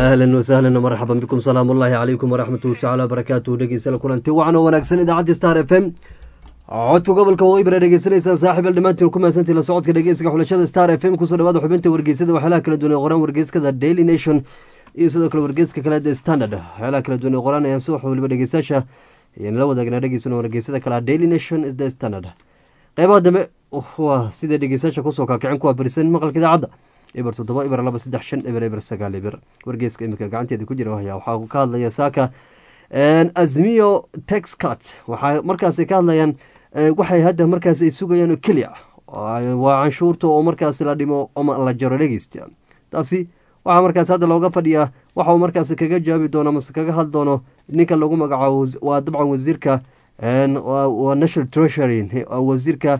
ahlan wasahlan marxaban bikum salaam ullaahi calaykum waraxmatuhu tacaala barakaatuhu dhegeysala kulanti wacan oo wanaagsan idaacadda star f m codka gobolka waqooyi dhegeysanaysaan saaxiib al dhammaantiin ku mahadsantii la socodka dhegeysiga xulashada star f m kusoo dhawaada xubinta wargeysada waxyaalaha kala duwan ee qoraan wargeyskada daily nation iyo sidoo kale wargeyska kale the standard waxyaalaha kala duwan ee qoraan ayaan subax waliba dhegeystayaasha ayaan la wadaagnaa dhegeysana wargeysada kale daily nation is the standard qeybaha dambe waa sida dhegeystayaasha kusoo kaakicin kuwa barisan maqalka idaacadda eber toddoba eber laba saddex shan eber eber sagaal eber wargeeska imika gacanteeda ku jira wahya waxaa ka hadlaya saaka azmiyo texcat waxaa markaasi ka hadlayaan waxay hadda markaas ay sugayaan oo keliya waa canshuurta oo markaas la dhimo ama la jaro dhegeysta taasi waxaa markaas hadda looga fadhiyaa waxa uu markaas kaga jawaabi doono mase kaga hadli doono ninka lagu magacaabo waa dabcan wasiirka waa national treasury wasiirka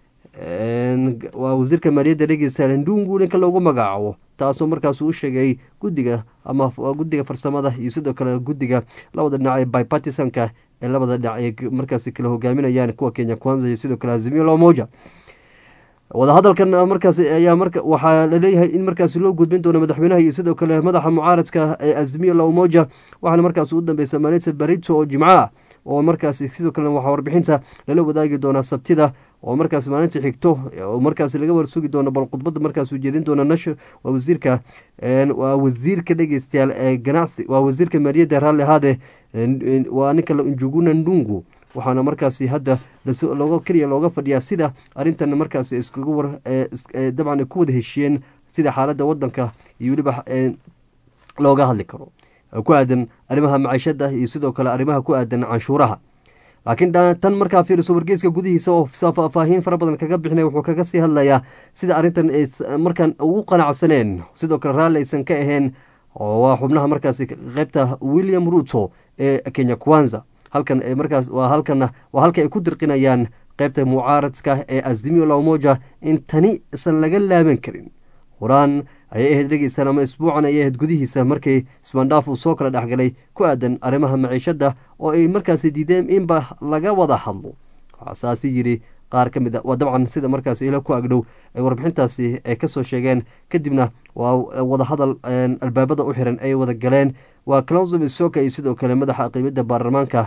waa wasiirka maaliyadda dhegeysta ndungu ninka loogu magacaabo taasoo markaas u sheegay guddiga ama guddiga farsamada iyo sidoo kale guddiga labada dhinac ee bipartisanka ee labada dhinac ay markaas kala hogaaminayaan kuwa kenya kwanza iyo sidoo kale azimio lomoja wadahadalkan markaas ayaa marka waxaa laleeyahay in markaas loo gudbin doono madaxweynaha iyo sidoo kale madaxa mucaaradka ee azimio lomoja waxaana markaas ugu dambeysa maalinta barito oo jimco ah oo markaas sidoo kale waxaa warbixinta lala wadaagi doonaa sabtida oo markaas maalinta xigto oo markaas laga warsugi doono bal khudbada markaas ujeedin doona nash waa wasiirka waa wasiirka dhegeystayaal ee ganacsi waa wasiirka maaliyadda raalli ahaade waa ninka njuguna ndungu waxaana markaasi hadda looga keliya looga fadhiyaa sida arrintan markaas iskuga war dabcan ku wada heshiiyeen sida xaaladda wadanka iyo weliba looga hadli karo ku aadan arrimaha maciishada iyo sidoo kale arrimaha ku aadan canshuuraha laakiin tan markaa fiiriso wargeyska gudihiisa oo faahfaahiin fara badan kaga bixinay wuxuu kaga sii hadlayaa sida arrintan ay markaan ugu qanacsaneen sidoo kale raalli aysan ka ahayn waa xubnaha markaasi qeybta william ruto ee kenya kwanza halkan markaas waa halkana waa halka ay ku dirqinayaan qeybta mucaaradka ee azimio lamoja in tani isan laga laaban karin horaan ayay ahayd dhegeystaan ama isbuucan ayay ahayd gudihiisa markii isbandhaaf uu soo kala dhexgalay ku aadan arrimaha maciishadda oo ay markaasi diideen inba laga wada hadlo waxaa saasi yiri qaar ka mid a waa dabcan sida markaas ilo ku agdhow ay warbixintaasi ay kasoo sheegeen kadibna waa wadahadal albaabada u xiran ay wada galeen waa clonsum isoka iyo sidoo kale madaxa qiimada baarlamaanka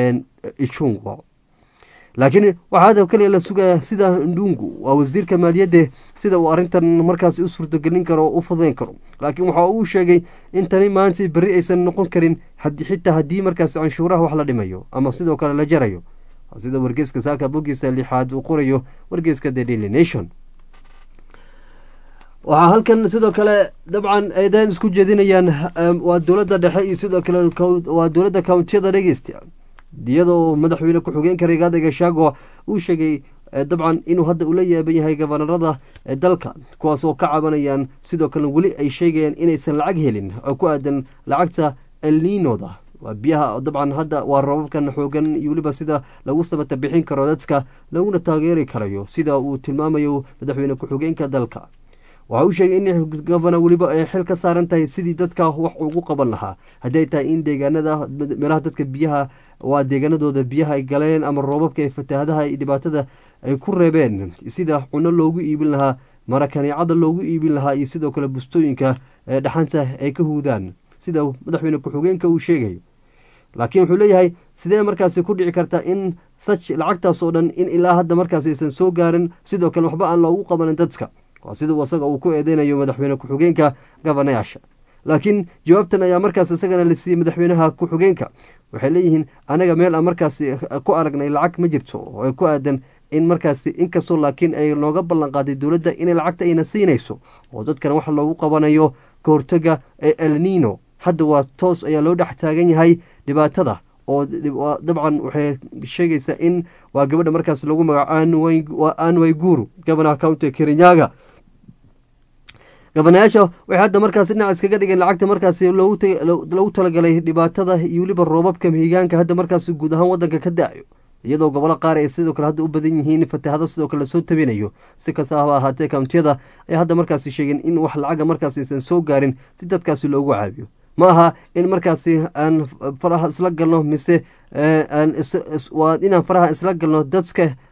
ichungo laakiin waxaa hadda kaliya la sugayaa sida ndungu waa wasiirka maaliyadda sida uu arrintan markaas u suurtagelin karo oo u fudayn karo laakiin waxa uu sheegay in tani maalintii berri aysan noqon karin xitaa haddii markaas canshuuraha wax la dhimayo ama sidoo kale la jarayo sida wargeyska saaka bogiisa lixaad uu qorayo wargeyska the daily nation waxaa halkan sidoo kale dabcan aydan isku jeedinayaan waa dowladda dhexe iyo sidoo kale waa dowladda countiyada dhegeysta iyadoo madaxweyne ku-xigeenka rigaada gashaago uu sheegay dabcan inuu hadda ula yaaban yahay gabanarada dalka kuwaas oo ka cabanayaan sidoo kale weli ay sheegayaan inaysan lacag helin oo ku aadan lacagta elninoda waa biyaha dabcan hadda waa robabkan xoogan iyo weliba sida lagu samata bixin karo dadka laguna taageeri karayo sida uu tilmaamayo madaxweyne ku-xigeenka dalka waxa uu sheegay in gofana weliba ay xil ka saaran tahay sidii dadka wax ugu qaban lahaa hadday tahay in deegaanada meelaha dadka biyaha waa deegaanadooda biyaha ay galeen ama roobabka ee fatahaadaha iyo dhibaatada ay ku reebeen sida cuno loogu iibin lahaa marakaneecada loogu iibin lahaa iyo sidoo kale bustooyinka dhaxanta ay ka huudaan sida madaxweyne ku-xigeenka uu sheegayo laakiin wuxuu leeyahay sidee markaasi ku dhici karta in saj lacagtaas oo dhan in ilaa hadda markaas aysan soo gaarin sidoo kale waxba aan loogu qabanin dadka waa sida isaga uu ku eedeynayo madaxweyne ku-xigeenka gabanayaasha laakiin jawaabtan ayaa markaas isagana la siiyey madaxweynaha ku-xigeenka waxay leeyihiin anaga meel aan markaasi ku aragnay lacag ma jirto oo ay ku aadan in markaasi inkastoo laakiin ay nooga ballan qaaday dowladda inay lacagta ayna siinayso oo dadkan wax loogu qabanayo ka hortaga ee elnino hadda waa toos ayaa loo dhex taagan yahay dhibaatada oo dabcan waxay sheegaysaa in waa gabadha markaas lagu magaco anway guru gabanaha county kirinyaga gabanayaasha waxay hadda markaas dhinac iskaga dhigeen lacagta markaas loogu talagalay dhibaatada iyo weliba roobabka mihigaanka hadda markaas guud ahaan wadanka ka da-ayo iyadoo gobolo qaar ay sidoo kale hadda u badan yihiin fatahado sidoo kale lasoo tabinayo si kasta haba ahaatee countiyada ay hadda markaas sheegeen in wax lacaga markaas aysan soo gaarin si dadkaasi loogu caabiyo ma aha in markaasi aan faraha isla galno mise waa inaan faraha isla galno dadka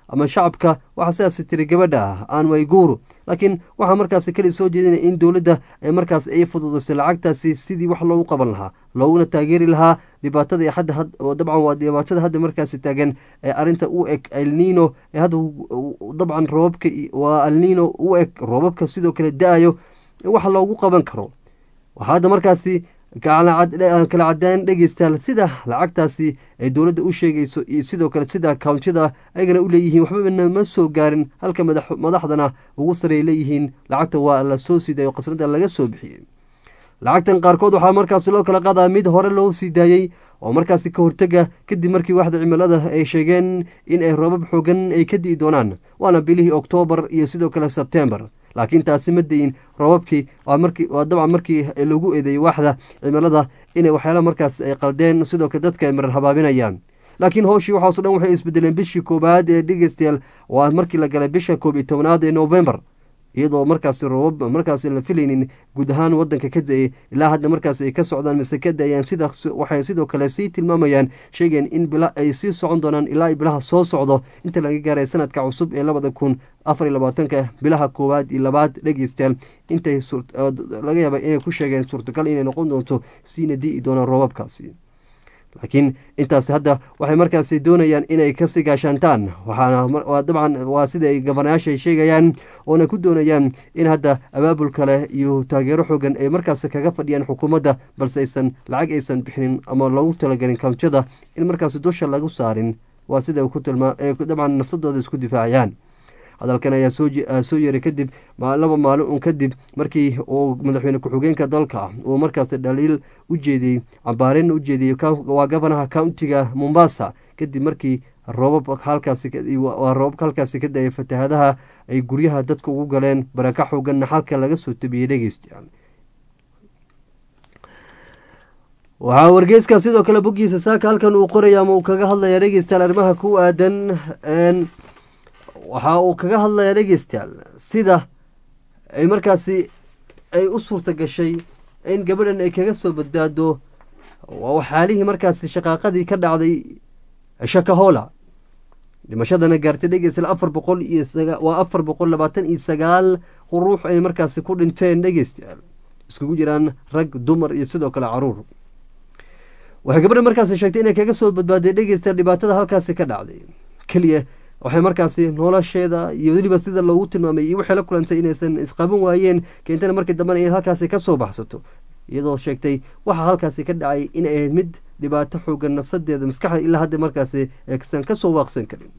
ama shacabka waxaa sidaasi tiri gabadha aan wayguru laakiin waxaa markaasi keli soo jeedinaya in dowladda ay markaas ay fududaysay lacagtaasi sidii wax loogu qaban lahaa looguna taageeri lahaa dhibaatada ee hadda dabcan waa dhibaatada hadda markaasi taagan ee arrinta u eg alnino ee hadda dabcan roobabka waa alnino u eg roobabka sidoo kale da-ayo wax loogu qaban karo waxaa hadda markaasi kala cadaan dhegeystayaal sida lacagtaasi ay dowladda u sheegayso iyo sidoo kale sida kountida ayagana u leeyihiin waxba ma soo gaarin halka madaxdana ugu sareey leeyihiin lacagta waa la soo siiday oo qasnada laga soo bixiyey lacagtan qaarkood waxaa markaasi loo kala qadaa mid hore loo sii daayey oo markaasi ka hortega kadib markii waxda cimilada ay sheegeen in ay roobab xoogan ay ka di'i doonaan waana bilihii oktoobar iyo sidoo kale sebtembar laakiin taasi ma dayin roobabkii waa dabcan markii lagu eedeeyey waaxda cimilada inay waxyaala markaas ay qaldeen sidoo kale dadka ay marar habaabinayaan laakiin howshii waxaaso dhan waxay isbedeleen bishii koowaad ee dhegeystayaal waa markii la galay bisha koob iyo tobnaad ee novembar iyadoo markaasi roobab markaasi la filaynin guud ahaan wadanka ka da-ay ilaa hadda markaas ay ka socdaan mise ka da-ayaan sida waxay sidoo kale sii tilmaamayaan sheegeen in bila ay sii socon doonaan ilaa bilaha soo socdo inta laga gaaray sanadka cusub ee labada kun afar iyo labaatanka bilaha koowaad iyo labaad dhegeystayaal intay laga yaaba inay ku sheegeen suurtagal inay noqon doonto siina di'i doonaan roobabkaasi laakiin intaasi hadda waxay markaasi doonayaan inay kasii gaashaantaan waxaana dabcan waa sida ay gabanayaasha ay sheegayaan oona ku doonayaan in hadda abaabul kale iyo taageero xoogan ay markaasi kaga fadhiyaan xukuumadda balse aysan lacag aysan bixinin ama loogu talagelin kountiyada in markaasi dusha lagu saarin waa sida ku tilmaa dabcan nafsadooda isku difaacayaan hadalkan ayaa soo yeeray kadib laba maalin un kadib markii uu madaxweyne ku-xigeenka dalka uu markaasi dhaliil u jeediyey cambaarin u jeediyey waa gabanaha countiga mombasa kadib markii roobab halkaasi roobabka halkaasi ka da-ay fatahadaha ay guryaha dadka ugu galeen baraka xooganna xalka laga soo tabiyey dhegeystayaal waxaa wargeyska sidoo kale boggiisa saaka halkan uu qoraya ama uu kaga hadlaya dhegeystayaal arrimaha ku aadan waxa uu kaga hadlayaa dhegeystayaal sida ay markaasi ay u suurta gashay in gabadhan ay kaga soo badbaado xaalihii markaasi shaqaaqadii ka dhacday shakahola dhimashadana gaartay dhegeystayaal afar boqol iyo waa afar boqol labaatan iyo sagaal ruux ay markaasi ku dhinteen dhegeystayaal iskugu jiraan rag dumar iyo sidoo kale caruur waxay gabadhan markaasi sheegtay inay kaga soo badbaaday dhegeystayaal dhibaatada halkaasi ka dhacday keliya waxay markaasi nolosheeda iyo weliba sida loogu tilmaamay iyo waxay la kulantay inaysan isqaban waayeen keentana markii dambena in halkaasi kasoo baxsato iyadoo sheegtay waxa halkaasi ka dhacay inay ahayd mid dhibaato xoogan nafsadeeda maskaxda ilaa hadda markaasi aysan kasoo waaqsan karin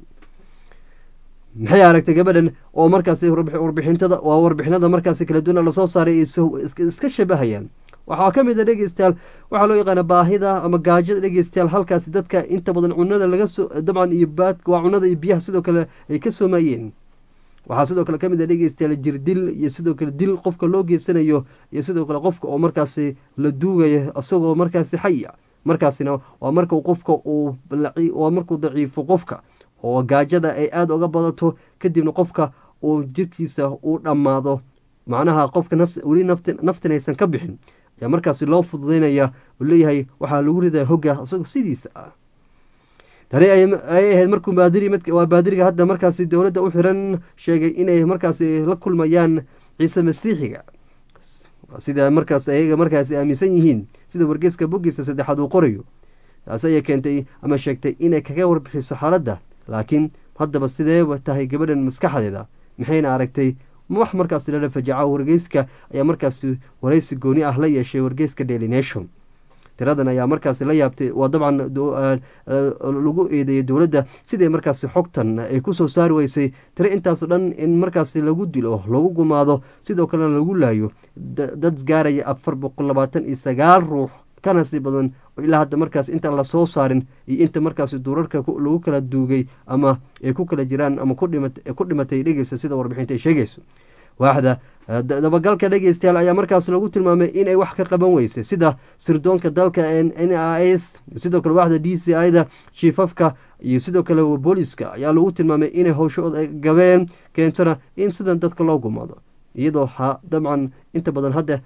maxay aragtay gabadhan oo markaasi warbixintada waa warbixinada markaasi kala duwana lasoo saaray iska shabahayaan waxaa ka mid a dhegeystayaal waxaa loo yaqaana baahida ama gaajada dhegeystayaal halkaasi dadka inta badan cunada laga soo dabcan iyo baad waa cunada iyo biyaha sidoo kale ay ka soomayeen waxaa sidoo kale kamid a dhegeystayaal jirdil iyo sidoo kale dil qofka loo geysanayo iyo sidoo kale qofka oo markaasi la duugaya isagoo markaasi xaya markaasina waa marku qofka uu waa markuu daciifo qofka oo gaajada ay aada uga badato kadibna qofka uu jirkiisa uu dhammaado macnaha qofka weli naftin aysan ka bixin ayaa markaasi loo fududeynaya oo leeyahay waxaa lagu ridaa hogga isagoo sidiisa ah tani ay ahayd markuu baadiriwaa baadiriga hadda markaasi dowladda u xiran sheegay inay markaasi la kulmayaan ciise masiixiga sida markaas ayaga markaasi aaminsan yihiin sida wargeeska boggiisa saddexaad uu qorayo taasi ayay keentay ama sheegtay inay kaga warbixiso xaaladda laakiin haddaba sideeba tahay gabadhan maskaxdeeda maxayna aragtay wax markaasi lala fajaca wargeyska ayaa markaasi waraysi gooni ah la yeeshay wargeyska daily nation tiradan ayaa markaasi la yaabtay waa dabcan lagu eedeeyay dowladda siday markaasi xogtan ay kusoo saari weysay tiro intaasoo dhan in markaasi lagu dilo lagu gumaado sidoo kalena lagu laayo dad gaaraya afar boqol labaatan iyo sagaal ruux kana sii badan ilaa hadda markaas intaan lasoo saarin iyo inta markaasi duurarka lagu kala duugay ama ay ku kala jiraan ama ku dhimatay dhegeysta sida warbixinta ay sheegayso waaxda dabagalka dhegeystayaal ayaa markaas lagu tilmaamay inay wax ka qaban weysay sida sirdoonka dalka n i s sidoo kale waaxda d c i da shiifafka iyo sidoo kale booliska ayaa lagu tilmaamay inay howshooda gabeen keentona in sidan dadka loo gumaado iyadoo dabcan inta badan hadda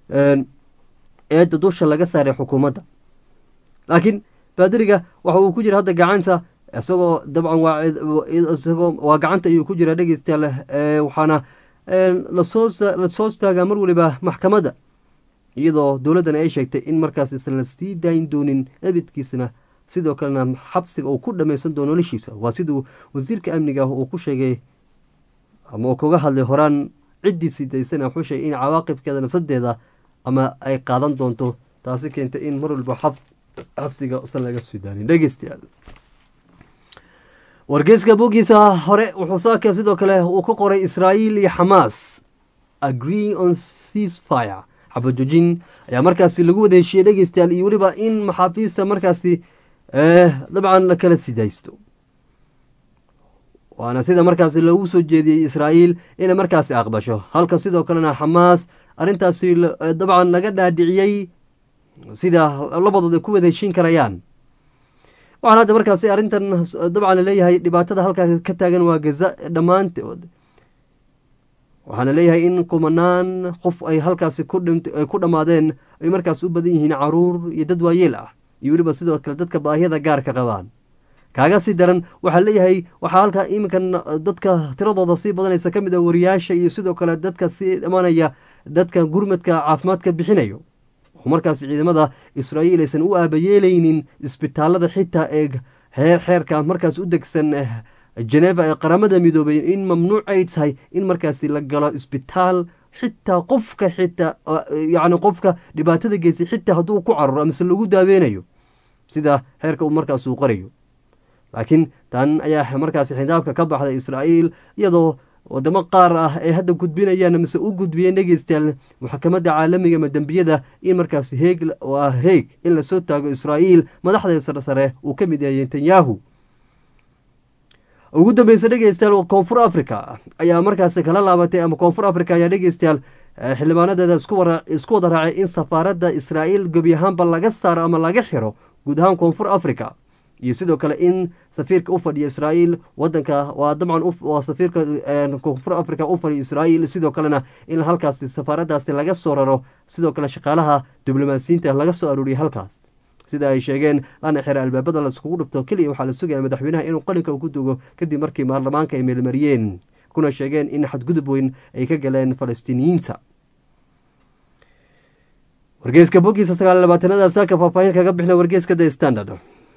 eedda dusha laga saaray xukuumadda laakiin baadiriga waxa uu ku jira hadda gacanta isagoo dabcan waa isagoo waa gacanta ayuu ku jira dhegeystayaal waxaana lasoo lasoo istaagaa mar waliba maxkamadda iyadoo dowladdan ay sheegtay in markaas isan la sii daayin doonin ebidkiisna sidoo kalena xabsiga uu ku dhammaysan doono noloshiisa waa siduu wasiirka amniga uu ku sheegay ama uu kaga hadlay horaan ciddii sidaysana wuxuu sheegay in cawaaqibkeeda nafsadeeda ama ay qaadan doonto taasi keentay in mar walba xabsiga usan laga sii daanin dhegeystayaal wargeyska bogiisa hore wuxuu saaka sidoo kale uu ka qoray israa'iil iyo xamaas agree on ceasefire xabadujin ayaa markaasi lagu wada heshiiyey dhegeystayaal iyo weliba in maxaabiista markaasi dabcan la kala sidaysto waana sida markaasi loogu soo jeediyey israa'iil inay markaasi aqbasho halka sidoo kalena xamaas arrintaasi dabcan laga dhaadhiciyey sida labadood ay ku wada heshiin karayaan waxaan hadda markaasi arrintan dabcan laleeyahay dhibaatada halkaa ka taagan waa gaza dhammaantood waxaana leeyahay in kumanaan qof ay halkaasi ay ku dhammaadeen ay markaas u badan yihiin caruur iyo dad waayeel ah iyo weliba sidoo kale dadka baahiyada gaarka qabaan kaaga sii daran waxaa leeyahay waxaa halkaa iminkan dadka tiradooda sii badanaysa ka mid a wariyaasha iyo sidoo kale dadka sii dhammaanaya dadka gurmadka caafimaadka bixinayo markaas ciidamada israa'iil aysan u aabayeelaynin isbitaalada xitaa ee heer xeerka markaas u degsan geneva ee qaramada midoobay in mamnuuc ay tahay in markaasi la galo isbitaal xitaa qofka xitaa yacni qofka dhibaatada geystay xitaa hadduu ku cararo amase lagu daaweynayo sida heerka uu markaas uu qorayo laakiin tan ayaa markaasi xidaabka ka baxday israa'iil iyadoo wadamo qaar ah ay hadda gudbinayaan mise u gudbiyeen dhegeystayaal maxkamadda caalamiga ama dembiyada in markaasi heeg waa heeg in lasoo taago israa'iil madaxda sare sare uu ka mid yahay netanyahu ugu dambeysa dhegeystayaal koonfur africa ayaa markaasi kala laabatay ama koonfur africa ayaa dhegeystayaal xildhibaanadeeda isku wada raacay in safaaradda israa'iil gebi ahaanba laga saaro ama laga xiro guud ahaan koonfur africa iyo sidoo kale in safiirka u fadhiya israa'iil wadanka waa dabcan waa safiirka koonfur africa u fadhiya israa'iil sidoo kalena in halkaasi safaaraddaasi laga soo raro sidoo kale shaqaalaha diblomaasiyiinta laga soo arooriyay halkaas sida ay sheegeen lana xira albaabada la iskugu dhifto keliya waxaa la sugaya madaxweynaha inuu qalinka ku dugo kadib markii baarlamaanka ay meelmariyeen kuna sheegeen in xadgudub weyn ay ka galeen falastiiniyiinta wargeeska bogiisa sagaal labaatanada saaka faahfaahin kaga bixna wargeeska the standard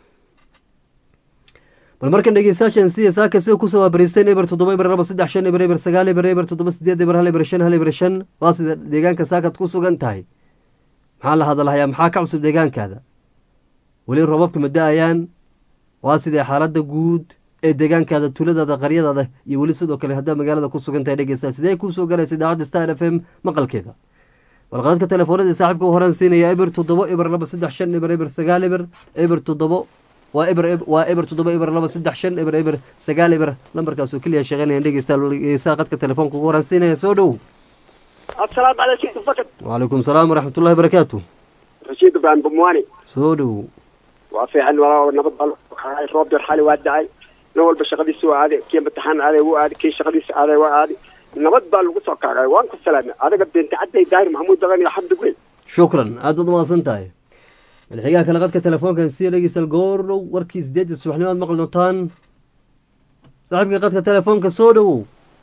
bal markan dhegeystayaashan siya saaka sida kusoo waabariisteen eber toddoba eber laba saddex shan eber eber sagaal eber eber toddoba sideed eber hal eber shan hal eber shan waa sida deegaanka saakaad ku sugan tahay maxaa la hadalhayaa maxaa ka cusub deegaankaada weli robabka ma da-ayaan waa sidee xaaladda guud ee deegaankaada tuuladaada qaryadaada iyo weli sidoo kale haddaa magaalada ku sugan tahay dhegeysta sidee kuusoo galaysa idaacadda star f m maqalkeeda balqadadka telefoonada saaxiibka u horaan siinaya eber toddobo eber laba saddex shan eber eber sagaal eber eber toddobo waa eber waa eber toddoba eber laba saddex shan eber eber sagaal eber lambarkaasoo keliya shaqeynayaan dhegeysta qadka telefoonka ugu horaan siinaya soo dhow asalaamu calaykum fakad wacalaykum salaam waraxmatullahi barakaatu rashiid ibrahim bumwaani soo dhow waa fiican walaa nabad baa roob yar xali waa dacay nin walba shaqadiisa waa aaday kii imtixaan aaday wuu aaday kii shaqadiisa aaday waa aaday nabad baa lagu soo kaagay waan ku salaamay adiga binti cadday daahir maxamuud dagan iyo xamdi gweyn shukran aad baad umahadsan tahay madaxigaha kale qadka telefoonkan siya dhegeysal goordhow warkii sideedda subaxnimo aad maqli doontaan saaxiibka qadka telefoonka soo dhowow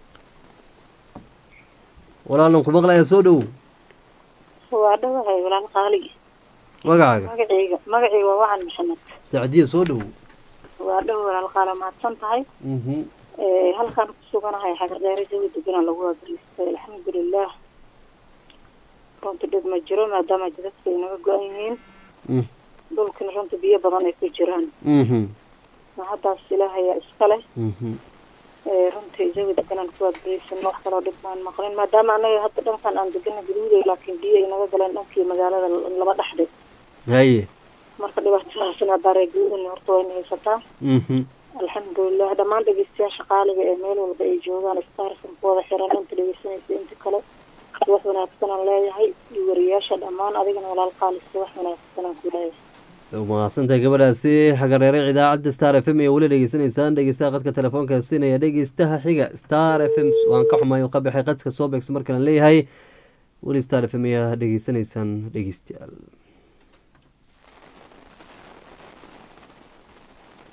walaalan ku maqlaya soo dhowow waa dhawahay walaal qaali magacaaga magacayga magacayga waa wacan maxamed sacdiya soo dhowow waa dhawa walaal qaala mahadsan tahay mhm halkaan ku suganahay xagardheere jawi deganaa lagu waabariistay alxamdulilah runta dhib ma jiro maadaama jidadka ay naga go-an yihiin mm dhulkina runta biyo badan ay ku jiraan mhm mahaddaas ilaahayaa iska leh mhm runtii jawi deganaan ku waabariisan wax kaloo dhib baan maqlin maadaama anaga hadda dhankan aan degana gaduuday laakiin biyo ay naga galeen dhankii magaalada laba dhexdhe haye marka dhibaatadaasna baaree guudana horta wayna haysataa mhm alxamdulilah dhammaan dhegeystayaasha qaaliga ee meel walba ay joogaan starsan ku wada xiran inta dhegeysanaysa inta kale wax wanaagsanaan leeyahay iyo wariyaasha dhammaan adigana walaal qaalisa wax wanaagsanaan ku leeyahay mahadsantahay gabadhaasi xagareere idaacadda star f m ee weli dhegeysanaysaan dhegeystaha qadka telefoonka siinaya dhegeystaha xiga star f m waan ka xumaay oo ka baxay qadka soo beegso markaan leeyahay weli star f m ayaa dhegeysanaysaan dhegeystayaal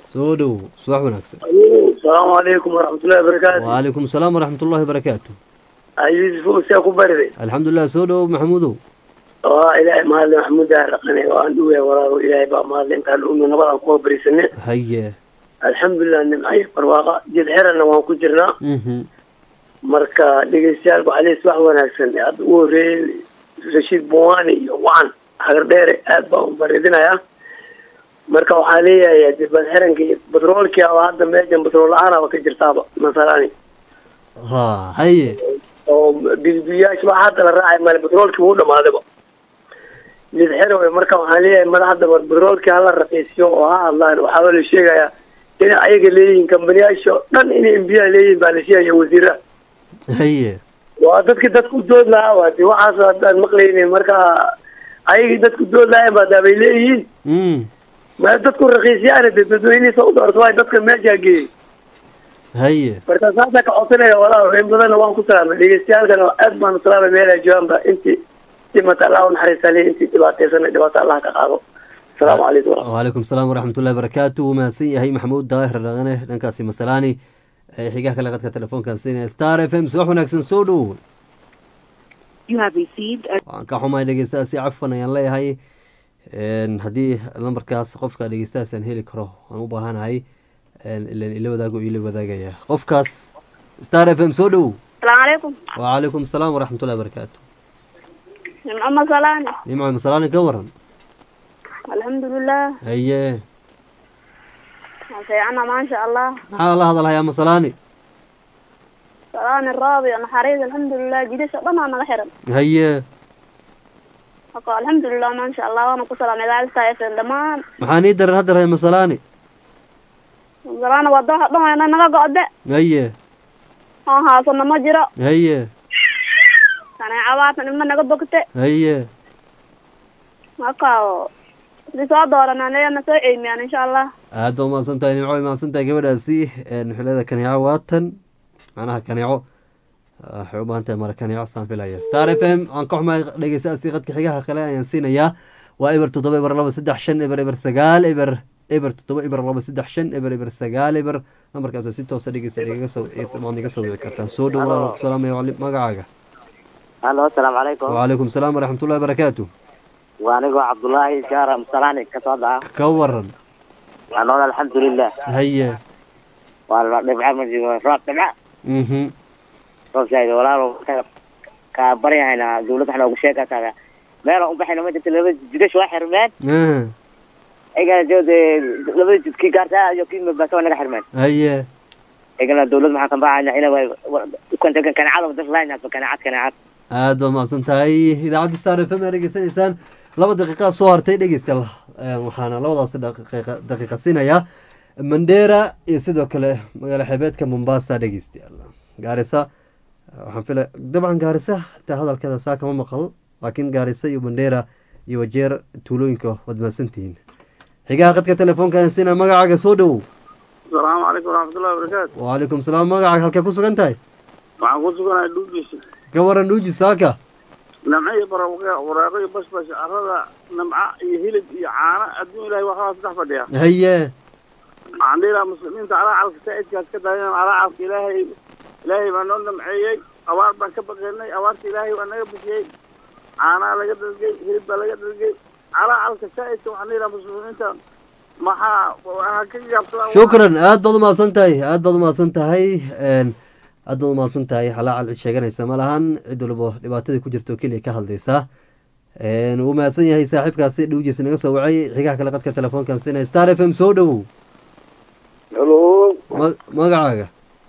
soo dhow subax wanaagsan asalaamu calaykum waraxmatullahi wabarakaatu wacalaykum asalaam waraxmat ullahi wabarakaatu yuusuf see ku bariday alxamdulilah soo dhow maxamuudow waa ilaahay mahadle maxamuud raqane waan dhuwe walaalo ilaahay baa mahadle intaan umi nabadaan kuwa barisane haye alxamdulilah nimcayo barwaaqa jid xerana waan ku jirnaa mhm marka dhegeystayaalku caleys wax wanaagsan hadda ugu horreeyey rashiid buwaani iyo wacan hagar dheere aad baan u baridinayaa marka waxaa leeyahay de badxiranka iyo batroolkii aba hadda meeshan batrool la-aanaba ka jirtaaba masalani ha haye oo bibiyaasha waxa hadda la raacay male batroolkii wuu dhamaadayba jid xerowe marka waxaan leeyahay madaxda mar batroolkii hala raqiisiyo oo ha hadlaan waxaaba la sheegayaa inay ayaga leeyihiin kambaniyaasha oo dhan inay embiyaa leeyihiin baa la sheegaya wasiiraha haye waa dadki dadku dood lahaa waa de waxaas haddaan maqlaynin marka ayagii dadku dood lahayn baa daabay leeyihiin mm ma dadku rakiisyaana de dadweynihiisa u doorto waay dadka meeshaa geeyey haye marka saasaa ka codsanaya walaal in badanna waan ku salaamay dhegeystayaalkana aad baan u salaamay meel ay joogaanba intii dhimata allah u naxariista le intii dhibaataysana dhibaato allah ka qaado asalaamu calaykum waraxmat wacalaykum asalaam waraxmatullahi wabarakaatu wuu mahadsan yahay maxamuud daahir dhaqane dhankaasi masalaani ee xigaha kale qadka telefoonkan siinaya star f m subax wanaagsan soo dhow You have received a waan ka xumahay dhegeystahaasi cafan ayaan leeyahay Een, haddii lambarkaas qofka dhegeystahaas aan heli karo waan u baahanahay een, ileen ila wadaago ila wadaagaya qofkaas star f m soo dhow السلام عليكم wacalaykum asalaam waraxmatullahi wabarakaatu محمد صلاني nimco masalaani ka waran الحمد لله haye سيعنا ما شاء الله maxaa la hadalhayaa masalaani صلاني الراضي أنا حريص الحمد لله جديد شطنا أنا غحرا haye الحمد لله ما شاء الله وأنا كسر من ذلك سايف الدمان maxaa nii daran hadda rahay masalaani زرانا وضوح ضوح أنا نغا قعد haye ها ها صرنا ما جرى haye أنا عوات من نغا بكتة haye هكا لسوا دورنا لينا سوء يعني إن شاء الله aad baa umahadsan tahay nimco way mahadsan tahay gabadhaasi een, xilada kaneeco waatan macnaha kaneeco ah, waxay u baahan tahay mara kaneeco saan filaya star f m waan ka xumahay dhegeystaasi qadka xigaha kale ayaan siinayaa waa eber toddoba eber laba saddex shan eber eber sagaal eber eber toddoba eber laba saddex shan eber eber sagaal eber nambarkaas si toosa dhegeysta igaga soo waad iga soo wici kartaan soo dhow waan ku salaamaya wali- magacaaga halo asalaamu calaykum wacalaykum asalaam waraxmatullahi wabarakaatu waa anigoo cabdullaahi jaara musalaani ka soo dhaca ka waran waa nool alxamdulilah haye waa la dhibca ma jiro roob dhibca mhm roob zaid walaalo ka- ka baryahayna dawladda waxaa noogu sheegaysaa meel aan u baxayna ma jirto laba jidash waa xirmeen ah, igana de labada jid kii gaartaa iyo kii mabaato waa naga xirmeen haye igana dawladda maxaan kan baxayna ina ukanta kaneecada das laynaa kaneecad kaneecad aad baad mahadsan tahay idaacadda star f m aad dhegeysanaysaan laba daqiiqaa soo hartay dhegeystayaal Ee, waxaana labadaasi daqiiqa daqiiqa siinayaa mandera iyo sidoo kale magaalo xeebeedka mombasa dhegeystayaal gaarisa waxaan fila dabcan gaarisa xitaa hadalkeeda saa kama maqal laakiin gaarisa iyo mandera iyo wajeer tuulooyinka waad mahadsantihiin xigaha qadka telefoonkaan siina magacaaga soo dhowow asalaamu calaykum waraxmatullahi wabarakaatu wacalaykum salaam magacaaga halkee ku sugan tahay waxaan ku suganahay dhuugiisa ka waran dhuuji saaka namco iyo barwaaqo waraaqo iyo basbash carrada namca iyo hilib iyo caano adduun ilahay waxaa saddex fadhiya haye waxaan dhihi lahaa muslimiinta alaacalka saa'idkaas ka daayan alaacalka ilaahay ilaahay baa noo namceeyey abaar baan ka baqaynay abaarta ilaahay waa naga bixiyey caanaa laga dhalgay hilib baa laga dhalgay alaacalka saa'idka waxaan dhihi lahaa muslimiinta maxaa waxaa ka yaabsadaan shukran aad baad umahadsan tahay aad baad umahadsan tahay een, aad baad umahadsan tahay halaacal cid sheeganaysa ma lahan cid walba dhibaatada ku jirta oo keliya ka hadlaysa Een, wuu mahadsan yahay saaxiibkaasi dhowjiisa naga soo wacay xigaha kale qadka telefoonkan siinaya star f m soo dhowow helo Ma- magacaaga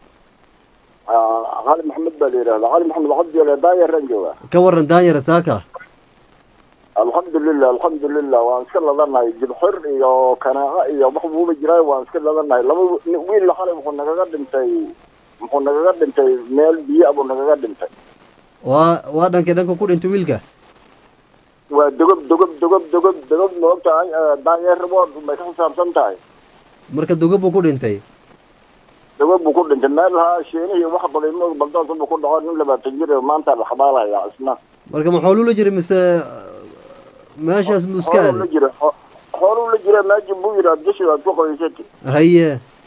cali maxamed baa la yidhahdaa cali maxamed cabdi daayaraan jooga ka waran daanyara saaka alxamdulilah alxamdulilah waan iska ladanahay jibxir iyo kanaaco iyo wax buuba jiraa waan iska ladanahay laba wi- wiil xalay wuxuu nagaga dhintay muxuu nagaga dhintay meel biyo abuu nagaga dhintay waa waa dhankay dhanka ku dhintay wiilka waa dogob dogob dogob dogob dogob ma og tahay daanyeer wood bay ka xisaabsan tahay marka dogob buu ku dhintay dogob buu ku dhintay meel ha sheenihii wax baday moog baldoonka buu ku dhaco nin labaatan jir oo maanta la xabaalaya isna marka maxaa lula jiray mise meeshaas muu iska xooluu la aaday jira xo- xooluu la jira meesha buu yidhi aad gashi aad ku qabaysatay haye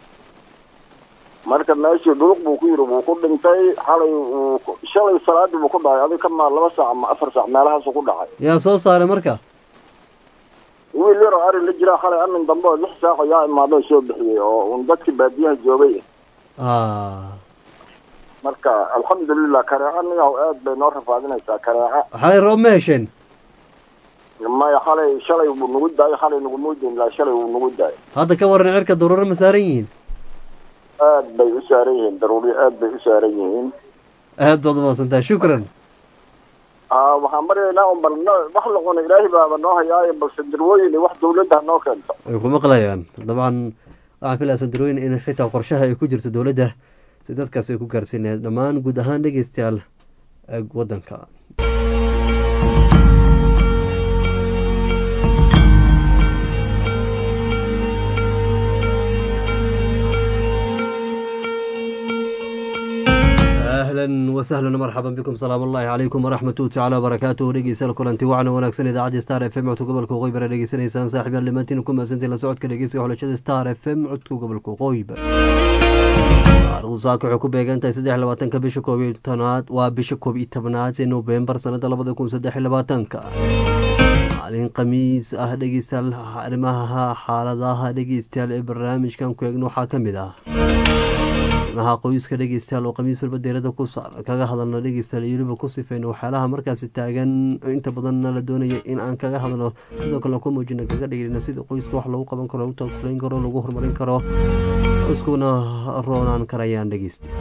marka meeshii dhuluq buu ku yidhi wuu ku dhintay xalay uu ku- shalay salaadii buu ku dhacay adiga ka maa laba saac ama afar saac meelahaasuu ku dhacay yaa soo saaray marka wiil yaroo ari la jira xalay amin dambe oo lix saac yaa imaado soo bixiyey oo un dadkii baadiyaha joogay ah marka alxamdulilah kareeca niyaw aad bay noo rafaadinaysaa kareeca xalay roob ma hesheen maya xalay shalay buu nagu daayay xalay naguma dayn ilaa shalay wuu nagu daayay hadda ka waran cirka daruuro ma saaran yihiin aad bay u saaran yihiin daruuri aad bay u saaran yihiin aad baad umaasantahay shukran aa waxaan baryaynaa un bal no- wax la cuno ilaahay baaba noo hayaayo balse dirwooyin iyo wax dawladda ha noo keento way ku maqlayaan dabcan waxaan filaya sandarooyin in xitaa qorshaha ay ku jirto dowladda si dadkaas ay ku gaarsiinayaan dhammaan guud ahaan dhegeystayaal ee waddanka ahlan wasahlan marxaban bikum salaam ullahi calaykum waraxmatu tacaala wabarakaatuhu dhegeystayaal kulanti wacna wanaagsan idaacadda star f m codka gobolka waqooyi bare dhegeysanaysaan saaxiibyaal dhammaantiin ku mahadsantiin la socodka dhegeysiga xulashada star f m codka gobolka waqooyi bare taarikhdu saaka waxay ku beegan tahay saddex iyo labaatanka bisha koob iyo tobnaad waa bisha koob iyo tobnaad ee noofembar sanada labada kun saddex iyo labaatanka maalin khamiis ah dhegeystayaal arrimaha xaaladaha dhegeystayaal ee barnaamijkan ku eegno waxaa ka mid ah arrimaha qoyska dhegeystayaal oo khamiis walba deerada ku saar kaga hadalno dhegeystayaal iyo weliba ku sifeyno waxyaalaha markaasi taagan inta badanna la doonaya in aan kaga hadlo sidoo kale ku muujino kaga dhigina sida qoyska wax lagu qaban karo lagu takulayn karo lagu horumarin karo iskuna roonaan karayaan dhegeystayaal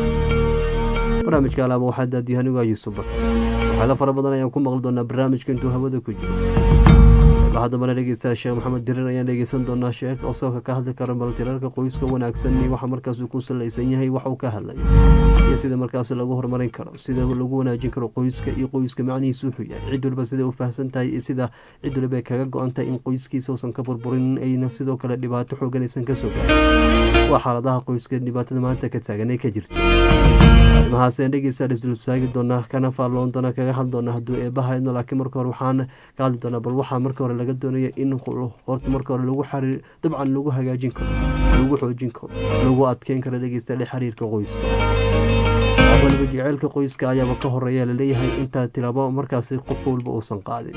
barnaamijka alaaba waxaa daadiyo anigu yuusuf bakar waxyaala fara badan ayaan ku maqli doonaa barnaamijka intuu hawada ku jiro qeybaha dambana dhegeystayaal sheekh maxamed dirir ayaan dhegeysan doonaa sheekh oo sooka ka hadli kara baltirarka qoyska wanaagsan iyo waxa markaas uu ku salaysan yahay wax uu ka hadlayo iyo sida markaas lagu horumarin karo sida lagu wanaajin karo qoyska iyo qoyska macnihiisu wuxuu yahay cid walba sida u fahamsan tahay iyo sida cid waliba ay kaga go-an tahay in qoyskiisa uusan ka burburin ayna sidoo kale dhibaato xoogan aysan kasoo gaarin waa xaaladaha qoyska dhibaatada maanta ka taagan ay ka jirto arrimahaas ayaan dhegeystayaal isdul taagi doonaa kana faalloon doonaa kaga hadli doonaa hadduu eebbahayno laakiin marka hore waxaan ka hadli doonaa bal waxaa marka hore laga doonaya in horta marka hore lagu xariir dabcan lagu hagaajin karo lagu xoojin karo lagu adkeyn karo dhegeystayaal xiriirka qoyska wax waliba jeceylka qoyska ayaaba ka horeeya laleeyahay intaa tilaabo markaasi qofka walba uusan qaadin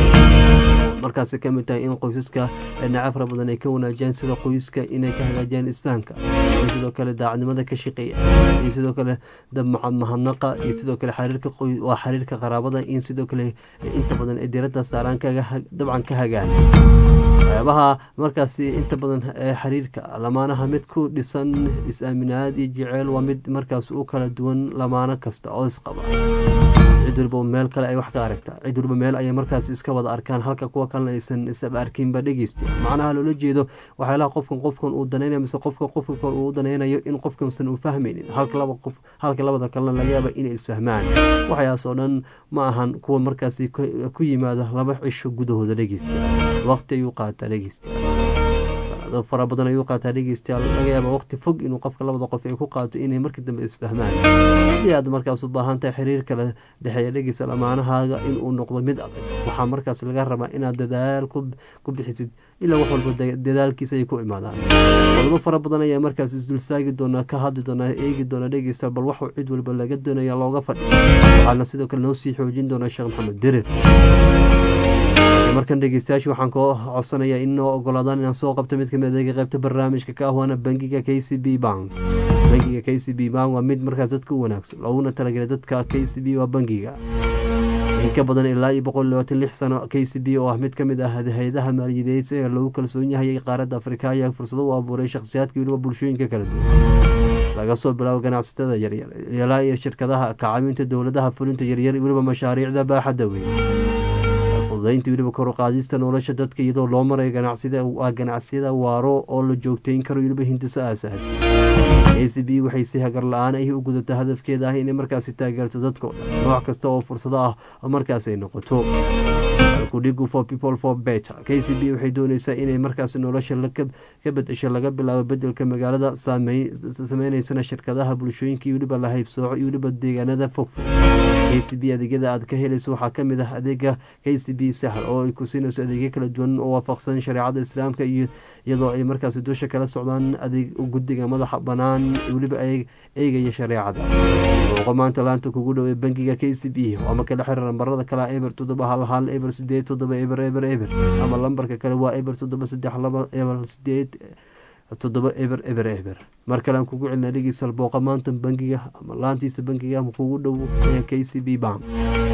markaasi ka mid tahay in qoysaska dhinaca fara badan ay ka wanaajiyaan sida qoyska inay ka hagaajiyaan isfahanka iyo sidoo kale daacadnimada ka shaqeeya iyo sidoo kale mahadnaqa iyo sidoo kale xariirka waa xiriirka qaraabada in sidoo kale inta badan ay diradda saaraan kaga dabcan ka hagaan waxyaabaha markaasi inta badan ee xiriirka lamaanaha mid ku dhisan is-aaminaad iyo jeceyl waa mid markaas u kala duwan lamaano kasta oo isqaba cid waliba meel kale ay wax ka aragtaa cid waliba meel ayay markaas iska wada arkaan halka kuwa kalena aysan isaba arkinba dhegeysta macnaha loola jeedo waxyaalaha qofkan qofkan uu danaynayo mise qofka qofka kale uu danaynayo in qofkansan uu fahmaynin halka laba qof halka labada kalena laga yaaba inay isfahmaan waxyaas oo dhan ma ahan kuwa markaasi ku yimaada laba cisho gudahooda dhegeysta waqti ayuu qaataa dhegeysta sanado fara badan ayuu qaataa dhegeystayaal laga yaaba waqti fog inuu qofka labada qof ay ku qaato inay markii dambe isfahmaan haddii aad markaas u baahan tahay xiriir kala dhexeeya dhegeysta lamaanahaaga inuu noqdo mid adag waxaa markaas laga rabaa inaad dadaal ku bixisid ilaa wax walba dadaalkiisa ay ku imaadaan qodobo fara badan ayaa markaas isdulsaagi doonaa ka hadli doonaa eegi doona dhegeysta bal waxuu cid waliba laga doonaya looga fadhiyo waxaana sidoo kale noo sii xoojin doonaa sheekh maxamed dirir markan dhegeystayaasha waxaan koo codsanayaa inoo ogolaadaan inaan soo qabto mid kamid adeega qaybta barnaamijka ka ah waana bangiga k c b bank bangiga k c b bank waa mid markaas dadka u wanaagsan looguna talagelay dadka k c b waa bangiga in ka badan ilaa iyo boqol labaatan lix sano k c b oo ah mid ka mid ah hay-adaha maaliyadeed ee lagu kalsoon yahay qaaradda afrika ayaa fursado u abuuray shakhsiyaadka weliba bulshooyinka kala duwan laga soo bilaabo ganacsatada yaryar ilaa iyo shirkadaha kacaawinta dowladaha fulinta yaryar weliba mashaariicda baaxadda weyn fududaynta weliba koruqaadista nolosha dadka iyadoo loo marayo ganacsida waa ganacsiyada waaro oo la joogteyn karo weliba hindiso aasaasi a c b waxay si hagar la-aan ay u gudata hadafkeeda ah inay markaasi taageerto dadka o dhan nooc kasta oo fursado ah oo markaas ay noqoto alkudhigu for people for better k c b waxay dooneysaa inay markaasi nolosha ka bedesho laga bilaabo bedelka magaalada sameyneysana shirkadaha bulshooyinka iyo weliba la haybsooco iyo weliba deegaanada fogfog k c b adeegyada aad ka helayso waxaa kamid ah adeega k c b sahal oo ay ku siinayso adeegyo kala duwan oo waafaqsan shareecada islaamka iyo iyadoo ay markaasi dusha kala socdaan adeeg guddiga madaxa banaan weliba eegaya shareecada muuqo maanta laanta kugu dhow ee bangiga k c b ama kala xirir nambarada kale eber toddoba hal hal eber sideed toddoba eber eber eber ama lambarka kale waa eber toddoba saddex laba eber sideed toddoba eber eber eber mar kale aan kugu celina dhegeysal booqa maanta bangiga ama laantiisa bangiga kugu dhow ee k c b bank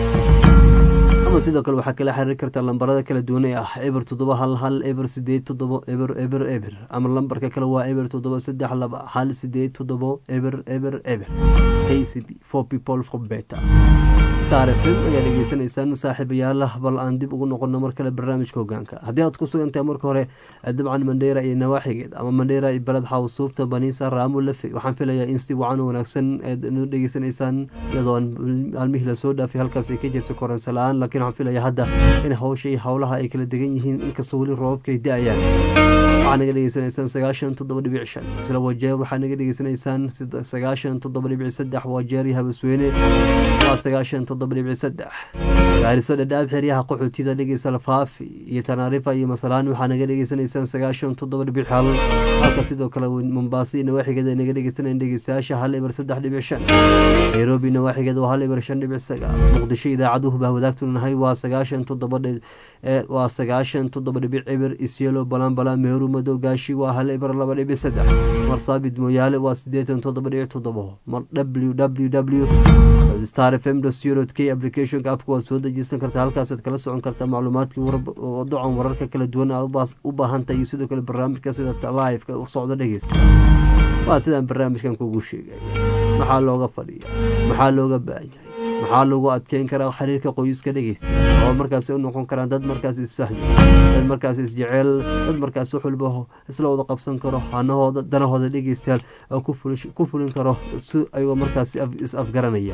ama sidoo kale waxaa kala xiriiri kartaa lambarada kala duwan ee ah eber toddoba hal hal eber sideed toddoba eber eber eber ama lambarka kale waa eber toddoba saddex laba hal sideed toddoba eber eber eber k c b for people for better star f m ayaa dhegeysanaysaan saaxiibayaal bal aan dib ugu noqono mar kale barnaamijka hogaanka haddii aad ku sugantahay marka hore dabcan mandheera iyo nawaaxigeed ama mandheera iyo beled xawsuufta baniisa raamo lafe waxaan filayaa in si wacan wanaagsan aad nu dhegeysanaysaan iyadoo maalmihii lasoo dhaafay halkaas ay ka jirta koronsa la-aan laakiin waxaan filayaa hadda in hawsha iyo howlaha ay kala degan yihiin inkastoo weli roobabka ay da-ayaan waxaa naga dhegeysanaysaan sagaashan toddoba dhibic shan isla wajeer waxaa naga dhegeysanaysaan sagaashan toddoba dhibic saddex wajeer iyo habasweyne waa sagaashan toddoba dhibic saddex gaariso dhadhaab xeryaha qaxootida dhegeysa lafaafi iyo tanaarifa iyo masalaani waxaa naga dhegeysanaysaan sagaashan toddoba dhibic hal halka sidoo kale mombaaso iyo nawaaxigeeda naga dhegeysanayaan dhegeystayaasha hal ibar saddex dhibic shan nairobi nawaaxigeeda waa hal ibar shan dhibic sagaal muqdisho idaacaduhu baa wadaagtu nahay waa sagaashan toddoba waa sagaashan toddoba dhibic ibir isyelo balanbala meeru madow gaashi waa hal ibar laba dhibic saddex marsaabid mooyaale waa siddeetan toddoba dhibic toddobo mar w w w star f m k applicationka apka waad soo dejisan kartaa halkaasaad kala socon kartaa macluumaadkii dacan wararka kala duwan aad u baahantahay iyo sidoo kale barnaamijka sida liveka u socdo dhegeysta waa sidaan barnaamijkan kugu sheegay maxaa looga fadhiya maxaa looga baahan yahay maxaa lagu adkeyn karaa xiriirka qoyska dhegeysta oo markaasi u noqon karaan dad markaas isfahmi dad markaas isjeceel dad markaas wax walba isla wada qabsan karo hanahooda danahooda dhegeystayaal oo ku fulin karo si ayagoo markaas is afgaranaya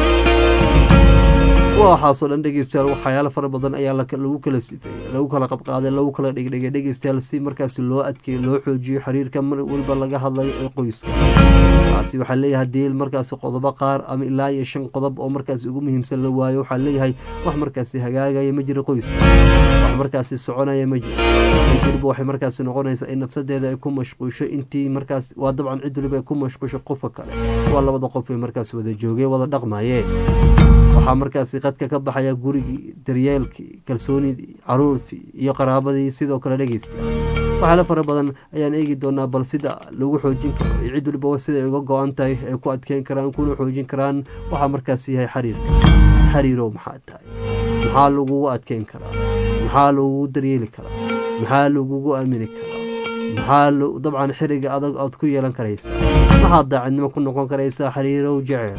waxaasoo dhan dhegeystayaal waxyaalo fara badan ayaa lagu kala sifeeyey lagu kala qadqaaday lagu kala dhigdhigay dhegeystayaal si markaasi loo adkeeyo loo xoojiyo xiriirka mar waliba laga hadlayo ee qoyska taasi waxaa leeyahay diil markaasi qodobo qaar ama ilaa iyo shan qodob oo markaasi ugu muhiimsan la waayo waxaa leeyahay wax markaasi hagaagaya ma jiro qoyska wax markaasi soconaya ma jiro cid waliba waxay markaasi noqonaysaa in nafsadeeda ay ku mashquusho intii markaas waa dabcan cid waliba ay ku mashquusho qofka kale waa labada qof ay markaasi wada joogeen wada dhaqmayeen waxaa markaasi qadka ka baxaya gurigii daryeelkii kalsoonidii caruurtii iyo qaraabadii sidoo kale dhegeysta waxyaalo fara badan ayaan eegi doonaa bal sida lagu xoojin karo iyo cid waliba siday uga go-an tahay ay ku adkeyn karaan kuna xoojin karaan waxaa markaasi yahay xiriirka xiriirow maxaa tahay maxaa lagugu adkeyn karaa maxaa lagugu daryeeli karaa maxaa lagugu aamini karaa maxaa dabcan xiriga adag aad ku yeelan karaysaa maxaad daacadnimo ku noqon karaysaa xiriirow jeceel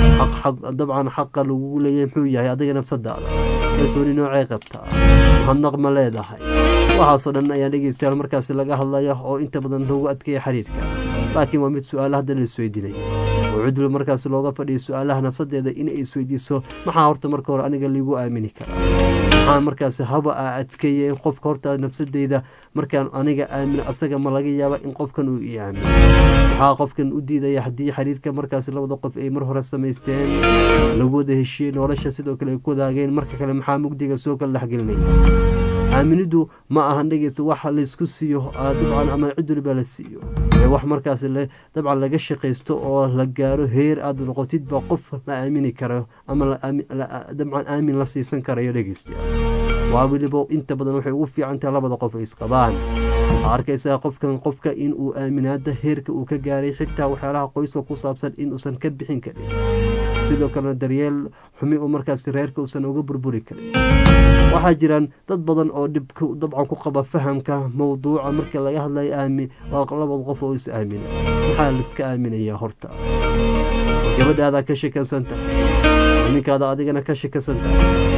dabcan xaqa lagugu leeyahay muxuu yahay adiga nafsadaada kalsooni noocay qabtaa mahadnaq ma leedahay waxaasoo dhan ayaa dhegeystayaal markaasi laga hadlaya oo inta badan loogu adkeeya xiriirka laakiin waa mid su-aala hadda la isweydiinaya oo cidlo markaasi looga fadhiya su-aalaha nafsadeeda inay isweydiiso maxaa horta marka hore aniga liigu aamini karaa maxaa markaasi haba a adkeeya in qofka horta nafsadeyda markaan aniga aamino asaga ma laga yaaba in qofkan uu ii aamino maxaa qofkan u diidaya haddii xiriirka markaasi labada qof ay mar hore samaysteen lagu wada heshiiyey nolosha sidoo kale ay ku wadaageen marka kale maxaa mugdiga soo kala dhexgelinaya aaminidu ma ahan dhegeysa wax laysku siiyo dabcan ama cid waliba la siiyo ee wax markaas dabcan laga shaqaysto oo la gaaro heer aad noqotid ba qof la aamini karo ama dabcan aamin la siisan karayo dhegeystayaal waa weliba inta badan waxay ugu fiican tahay labada qof ay isqabaan waxaa arkaysaa qofkan qofka in uu aaminaada heerka uu ka gaaray xitaa waxyaalaha qoyska ku saabsan inuusan ka bixin karin sidoo kalena daryeel xumi uu markaasi reerka uusan uga burburi karin waxaa jiraan dad badan oo dhibka dabcan ku qaba fahamka mowduuca marka laga hadlayo aami waa labada qof oo is aamina maxaa laiska aaminayaa horta gabadhaadaa ka shekansan tahay ninkaada adigana ka shekansan tahay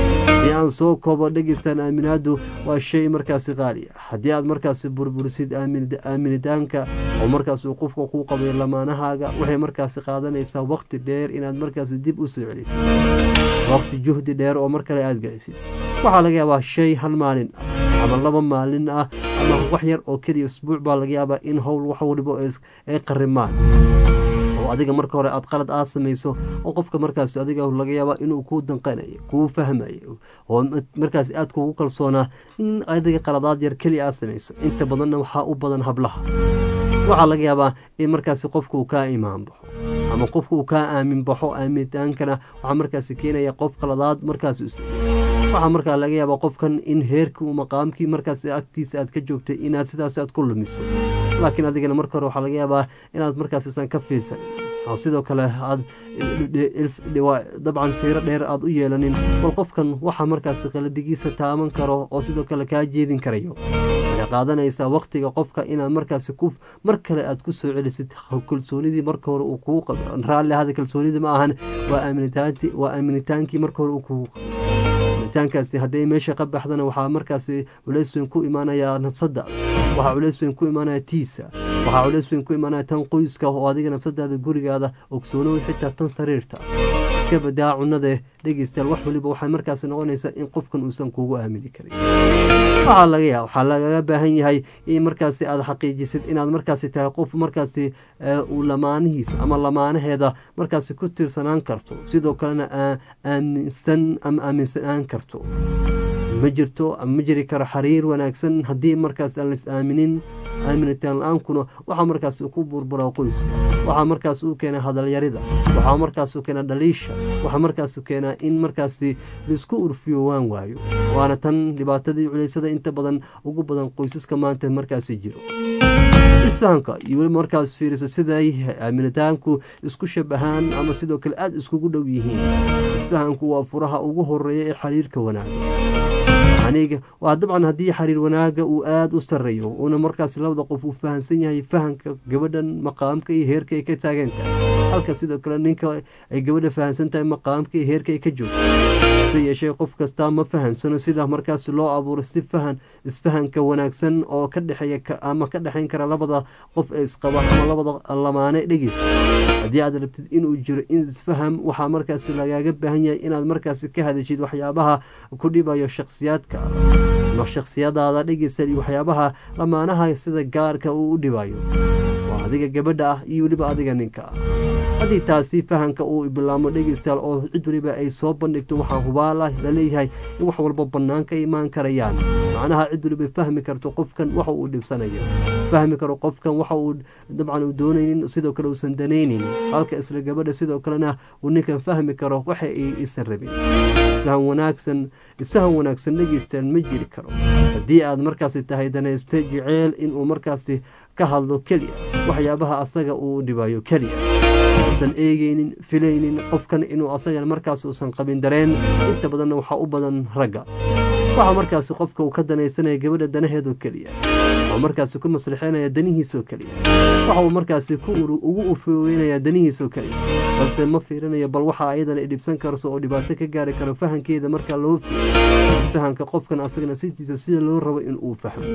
haddii aan soo koobo dhegeystaan aaminaadu waa shay markaasi qaali ah haddii aad markaasi burburisid aaminitaanka oo markaas uu qofka kuu qabay lamaanahaaga waxay markaasi qaadanaysaa waqti dheer inaad markaasi dib u soo celisid waqti juhdi dheer oo mar kale aad gelisid waxaa laga yaabaa shay hal maalin ah ama laba maalin ah ama wax yar oo keliya isbuuc baa laga yaabaa in howl wax waliba ay qarimaan oo adiga marka hore aad qalad aad samayso oo qofka markaas adiga laga yaaba inuu kuu danqanayo kuu fahmayo oo markaas aad kugu kalsoonaa in adiga qaladaad yar keliya aad samayso inta badanna waxaa u badan hablaha waxaa laga yaabaa in markaasi qofka uu kaa imaan baxo ama qofka uu kaa aamin baxo aaminitaankana waxaa markaasi keenaya qof qaladaad markaas u sameeyey waxaa markaa laga yaabaa qofkan in heerkii uu maqaamkii markaas agtiisa aad ka joogtay inaad sidaas aad ku lumiso laakiin adigana marka hore waxaa laga yaabaa inaad markaas isan ka fiirsanin oo sidoo kale aad dabcan fiiro dheer aad u yeelanin bal qofkan waxaa markaas qalbigiisa taaban karo oo sidoo kale kaa jeedin karayo waxay qaadanaysaa waqtiga qofka inaad markaasi ku mar kale aad ku soo celisid kalsoonidii marka hore uu kugu qabo raalli ahada kalsoonidii ma ahan waa aaminitaanti waa aaminitaankii marka hore uu kugu qabo aaminitaankaasi hadday meesha ka baxdana waxaa markaasi culays weyn ku imaanayaa nafsadaada waxaa culays weyn ku imaanaya tiisa waxaa culays weyn ku imaanaya tan qoyska oo adiga nafsadaada gurigaada ogsoonow xitaa tan sariirta iska badaa cunade dhegeystayaal wax waliba waxay markaasi noqonaysaa in qofkan uusan kugu aamini karin waxaa laga yaa waxaa lagaga baahan yahay in markaasi aad xaqiijisid inaad markaasi tahay qof markaasi uu lamaanihiisa ama lamaanaheeda markaasi ku tiirsanaan karto sidoo kalena aaminsan ama aaminsanaan karto ma jirto ma jiri karo xiriir wanaagsan haddii markaas aan lais aaminin aaminitaan la-aankuna waxaa markaas ku burburaa qoyska waxaa markaas u keena hadalyarida waxaa markaas u keena dhaliisha waxaa markaas keenaa in markaasi laisku urfiyo waan waayo waana tan dhibaatadii culaysada inta badan ugu badan qoysaska maanta markaasi jiro isfahanka iyo weliba markaas fiiriso siday aaminitaanku isku shabahaan ama sidoo kale aada iskugu dhow yihiin isfahanku waa furaha ugu horeeya ee xiriirka wanaaga aniga waa dabcan haddii xiriir wanaaga uu aada u sarreeyo uuna markaas labada qof uu fahamsan yahay fahamka gabadhan maqaamka iyo heerka ay ka taagan tahay halka sidoo kale ninka ay gabadha fahamsan tahay maqaamka iyo heerka ay ka joogto hase yeeshee qof kastaa ma fahamsano sida markaas loo abuuro si fahan isfahanka wanaagsan oo ka dhexeeya ama ka dhexayn kara labada qof ee isqaba ama labada lamaane dhegeysta haddii aad rabtid inuu jiro in isfaham waxaa markaas lagaaga baahan yahay inaad markaas ka hadashid waxyaabaha ku dhibayo shakhsiyaadka ama shakhsiyadaada dhegeysta iyo waxyaabaha lamaanaha sida gaarka uu u dhibayo waa adiga gabadha ah iyo weliba adiga ninka ah haddii taasi fahanka uu bilaamo dhegeystayaal oo cid waliba ay soo bandhigto waxaa hubaala laleeyahay in wax walba bannaan ka imaan karayaan macnaha cid waliba fahmi karto qofkan waxa uu dhibsanayo fahmi karo qofkan waxa uu dabcan uu doonaynin sidoo kale uusan danaynin halka isla gabadha sidoo kalena uu ninkan fahmi karo waxa ay isan rabin isfahan wanaagsan isfahan wanaagsan dhegeystayaal ma jiri karo haddii aad markaasi tahay danayste jeceel inuu markaasi ka hadlo keliya waxyaabaha asaga uu dhibayo keliya usan eegeynin filaynin qofkan inuu asaga markaas uusan qabin dareen inta badanna waxaa u badan ragga waxaa markaasi qofka uu ka danaysanaya gabadha danaheedoo keliya waxaa markaasi ku maslixeynaya danihiisoo keliya waxa uu markaasi ugu ufooweynaya danihiisoo keliya balse ma fiirinayo bal waxa ayadan ay dhibsan karso oo dhibaato ka gaari karo fahankeeda markaa loo fiiriyo isfahanka qofkan asaga nafsitiisa sida loo rabo inuu fahmo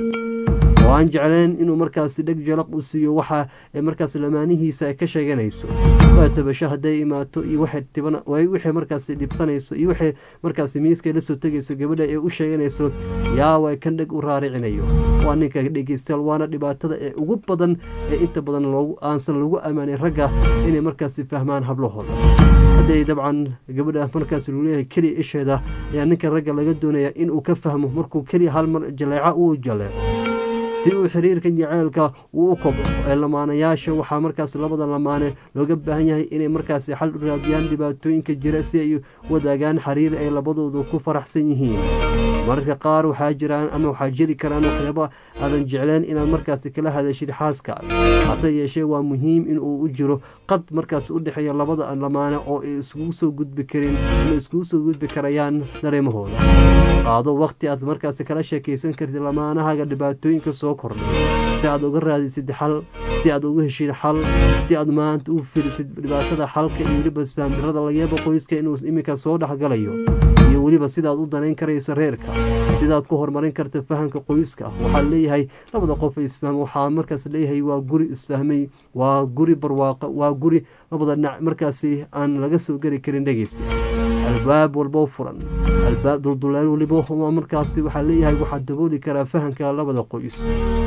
oo aan jecleen inuu markaasi dheg jalaq u siiyo waxa markaas lamaanihiisa ay ka sheeganayso waa tabasho hadday imaato iyo wixii markaasi dhibsanayso iyo wixii markaasi miiskay la soo tegayso gabadha ee u sheeganayso yaawa kan dheg u raaricinayo waa ninka dhegeystayaal waana dhibaatada ee ugu badan ee inta badan aansan lagu ammaanin ragga inay markaasi fahmaan hablahooda hadday dabcan gabadha markaas lagu leeyahay keliya isheeda ayaa ninka ragga laga doonaya inuu ka fahmo markuu keliya hal mar jaleeco uu jaleeco si uu xiriirka jaceylka uu u kobco ee lamaanayaasha waxaa markaas labada lamaane looga baahan yahay inay markaasi xal u raadiyaan dhibaatooyinka jira si ay wadaagaan xiriir ay labadoodu ku faraxsan yihiin mararka qaar waxaa jiraan ama waxaa jiri karaan waxyaaba aadan jecleen inaad markaasi kala hadashid xaaskaaga hase yeeshee waa muhiim in uu u jiro qad markaas u dhexeeya labada lamaane oo ay iskugu soo gudbi karin ama iskugu soo gudbi karayaan dareemahooda qaado waqti aad markaasi kala sheekaysan kartid lamaanahaga dhibaatooyinka soo kordhay si aad uga raadisid xal si aad uga heshid xal si aad maanta u filisid dhibaatada xalka iyo weliba isfahamdarada laga yaabo qoyska inuu iminka soo dhexgalayo iyo weliba sidaad u danayn karayso reerka sidaad ku horumarin karta fahamka qoyska waxaa leeyahay labada qof isfahma waxaa markaas leeyahay waa guri isfahmay waa guri barwaaqo waa guri labada dhinac markaasi aan laga soo geli karin dhegeysta albaab walbo furan albaab dulduleel waliba markaasi waxaa leeyahay waxaa dabooli karaa fahamka labada qoys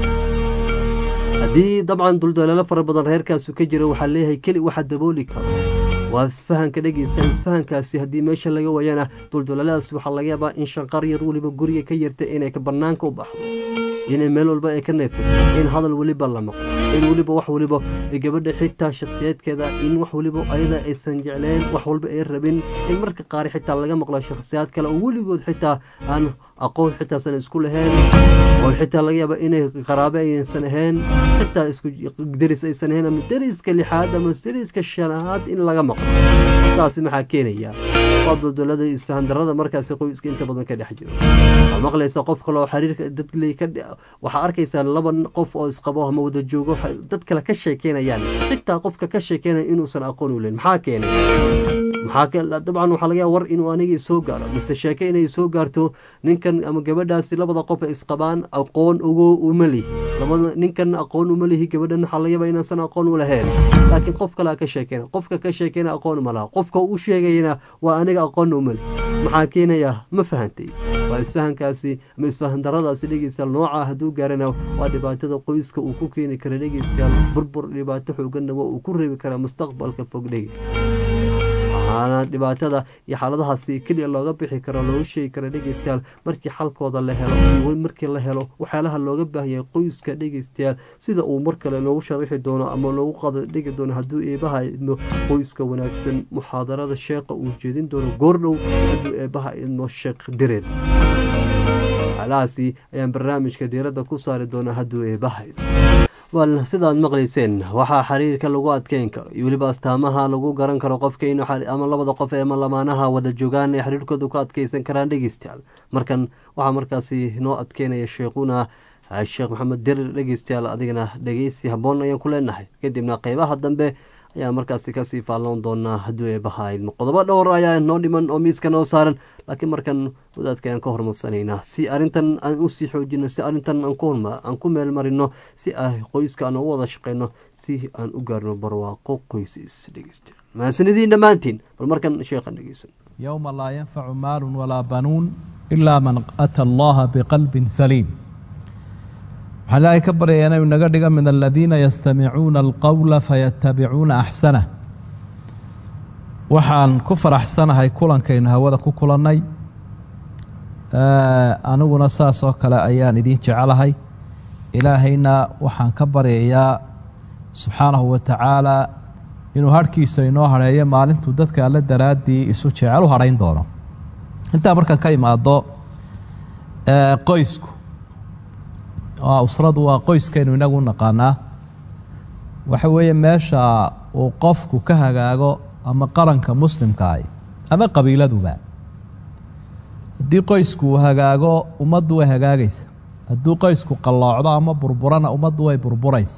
haddii dabcan dulduleelo fara badan reerkaasu ka jiro waxaa leeyahay keli waxa dabooli karo waa isfahanka dhegeysta isfahankaasi haddii meesha laga waayana dulduleeladaas waxaa laga yaabaa in shanqar yar weliba guriga ka yarta inay banaanka u baxdo inay meel walba ay ka neefsato in hadal weliba la maqlo in weliba wax weliba gabadha xitaa shakhsiyaadkeeda in wax weliba ayada aysan jecleen wax walba ay rabin in marka qaar xitaa laga maqlo shakhsiyaad kale oo weligood xitaa aan aqoon xitaasan isku lahayn oo xitaa laga yaaba inay qaraabe aysan ahayn xitaa isku deris aysan ahayn ama deriska lixaad ama deriska shanaad in laga maqlo taasi maxaa keenaya waa duldulada isfahan darada markaasi qoyska inta badan ka dhex jiro waxaa maqlaysa qof kale oo xiriirka dadley ka waxaa arkaysaa laba qof oo isqabo ama wada joogo dad kale ka sheekeynayaan xitaa qofka ka sheekeynaya inuusan aqoon u leyn maxaa keenay maxaa dabcan waxaa laga yaaba war inuu anigii soo gaaro mise sheeke inay soo gaarto ninkan ama gabadhaasi labada qof ay isqabaan aqoon ugo uma lihi labada ninkan aqoon uma lihi gabadhan waxaa laga yaaba inaasan aqoon u lahayn laakiin qof kalea ka sheekeyna qofka ka sheekeyna aqoon uma laha qofka u sheegayana waa aniga aqoonna uma lihi maxaa keenaya ma fahantay waa isfahankaasi ama isfahan daradaasi dhegeystayaal nooca hadduu gaarana waa dhibaatada qoyska uu ku keeni kara dhegeystayaal burbur dhibaato xooganna waa uu ku reebi karaa mustaqbalka fog dhegeysta waxaana dhibaatada iyo xaaladahaasi keliya looga bixi karo looga sheegi kara dhegeystayaal markii xalkooda la helo iyo markii la helo waxyaalaha looga baahanyay qoyska dhegeystayaal sida uu mar kale loogu sharaxi doono ama loogu qada dhigi doono hadduu eebaha idmo qoyska wanaagsan muxaadarada sheeqa uu jeedin doono goordhow hadduu eebaha idmo sheekh direer waxyaalahaasi ayaan barnaamijka diiradda ku saari doonaa hadduu eebaha idmo wal sidaad maqlayseen waxaa xiriirka lagu adkeyn karo iyo weliba astaamaha lagu garan karo qofka in ama labada qof ee lamaanaha wada joogaan ay xiriirkooda ku adkeysan karaan dhegeystayaal markan waxaa markaasi noo adkeynaya sheekhuna sheekh maxamed dirir dhegeystayaal adigana dhegeysi habboon ayaan ku leenahay kadibna qeybaha dambe ayaa markaasi kasii faalloon doonaa hadduu eebaha idmo qodobo dhowr ayaa noo dhiman oo miiska noo saaran laakiin markan wadaadka ayaan ka hormarsanaynaa si arrintan aan usii xoojino si arrintan aan ku meel marino si ah qoyska aan ugu wada shaqeyno si aan u gaarno barwaaqo qoysis dhegeysta mahadsanidin dhammaantiin bal markan sheekhan dhegeysan yowma laa yanfacu maalun walaa banuun ilaa man ata allaha biqalbin saliim waxaan ilaahay ka baryayaa inuu naga dhiga min aladiina yastamicuuna alqowla fayatabicuuna axsanah waxaan ku faraxsanahay kulankaynu hawada ku kulannay aniguna saas oo kale ayaan idiin jecelahay ilaahayna waxaan ka baryayaa subxaanahu wa tacaala inuu harhkiisa inoo hadheeyo maalintuu dadka alle daraaddii isu jecel u hadhayn doono intaa markaan ka imaado qoysku usradu waa qoyskaynu inagu naqaanaa waxa weeye meesha uu qofku ka hagaago ama qaranka muslimkaah ama qabiiladuba haddii qoysku uu hagaago ummaddu way hagaagaysa hadduu qoysku qalloocdo ama burburana ummaddu way burburaysa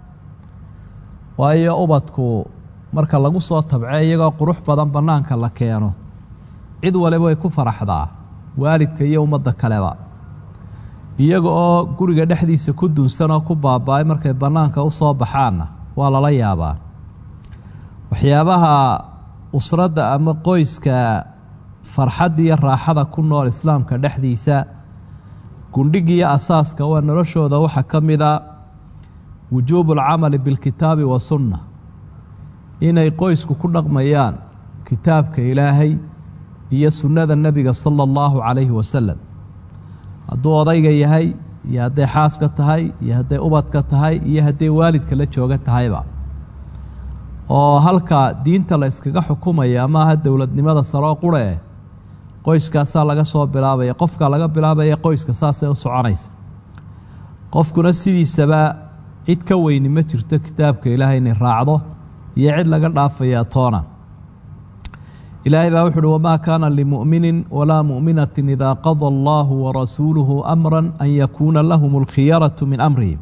waayo ubadku marka lagu soo tabce iyagoo qurux badan bannaanka la keeno cid waliba way ku faraxdaa waalidka iyo ummadda kaleba iyaga oo guriga dhexdiisa ku dunsan oo ku baaba-ay markay bannaanka u soo baxaanna waa lala yaabaa waxyaabaha usradda ama qoyska farxadda iyo raaxada ku nool islaamka dhexdiisa gundhigiiyo asaaska waa noloshooda waxaa ka mid a wujuubu alcamali bilkitaabi wa sunna inay qoysku ku dhaqmayaan kitaabka ilaahay iyo sunnada nebiga sala allahu calayhi wasalam hadduu odayga yahay iyo hadday xaaska tahay iyo hadday ubadka tahay iyo hadday waalidka la jooga tahayba oo halka diinta la iskaga xukumaya maaha dowladnimada saroo qurhe qoyskaasaa laga soo bilaabaya qofka laga bilaabaya qoyska saasay u soconaysa qofkuna sidiisaba cid ka weyni ma jirto kitaabka ilaahay inay raacdo iyo cid laga dhaafaya toona ilaahay baa wuxu uhi wamaa kaana limu'minin walaa mu'minatin idaa qada allahu warasuuluhu amra an yakuuna lahum alkhiyaratu min amrihim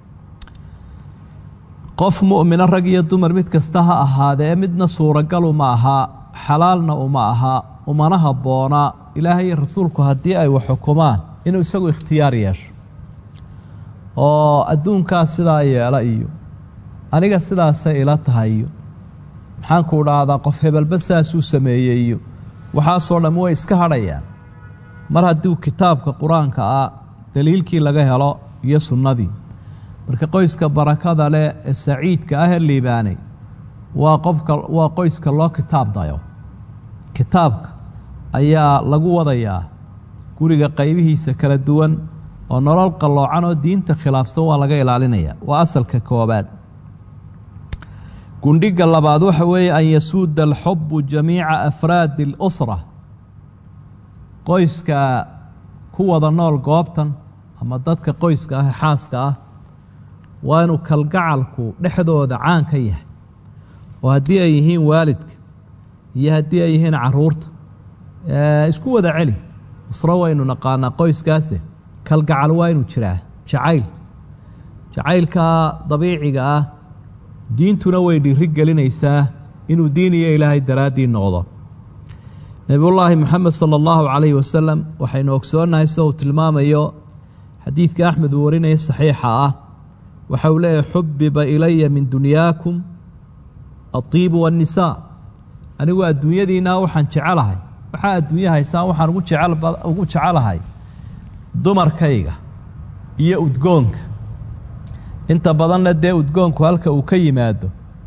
qof mu'mina rag iyo dumar mid kasta ha ahaadee midna suuragalu ma aha xalaalna uma aha umana habboona ilaahay iyo rasuulku haddii ay wax xukumaan inuu isagu ikhtiyaar yeesho oo adduunkaas sidaa yeela iyo aniga sidaasay ila tahay iyo maxaanku dhahdaa qof hebelba saasuu sameeyey iyo waxaasoo dhamm way iska hadhayaan mar haddii kitaabka qur-aanka ah daliilkii laga helo iyo sunnadii marka qoyska barakada leh ee saciidka ah ee liibaanay waa qofka waa qoyska loo kitaab dayo kitaabka ayaa lagu wadayaa guriga qaybihiisa kala duwan oo nolol qalloocan oo diinta khilaafsan waa laga ilaalinaya waa asalka koobaad gundhiga labaad waxa weeye an yasuuda alxubu jamiica afraadi اlusra qoyska ku wada nool goobtan ama dadka qoyska ah ee xaaska ah waa inuu kalgacalku dhexdooda caan ka yahay oo haddii ay yihiin waalidka iyo haddii ay yihiin caruurta isku wada celi usro waynu naqaanaa qoyskaase kalgacal waa inuu jiraa jacayl jacaylka dabiiciga ah diintuna way dhiiri gelinaysaa inuu diin iyo ilaahay daraaddii noqdo nebiyullaahi moxamed sala allahu calayhi wasalam waxaynu ogsoonnahay sida uu tilmaamayo xadiidka axmed uu warinaya saxiixa ah waxa uu leeyahy xubiba ilaya min dunyaakum adiibu waannisaa anigu adduunyadiinna waxaan jecelahay waxaa adduunya haysaan waxaan ugu jecel ugu jecelahay dumarkayga iyo udgoonka inta badanna dee udgoonku halka uu ka yimaado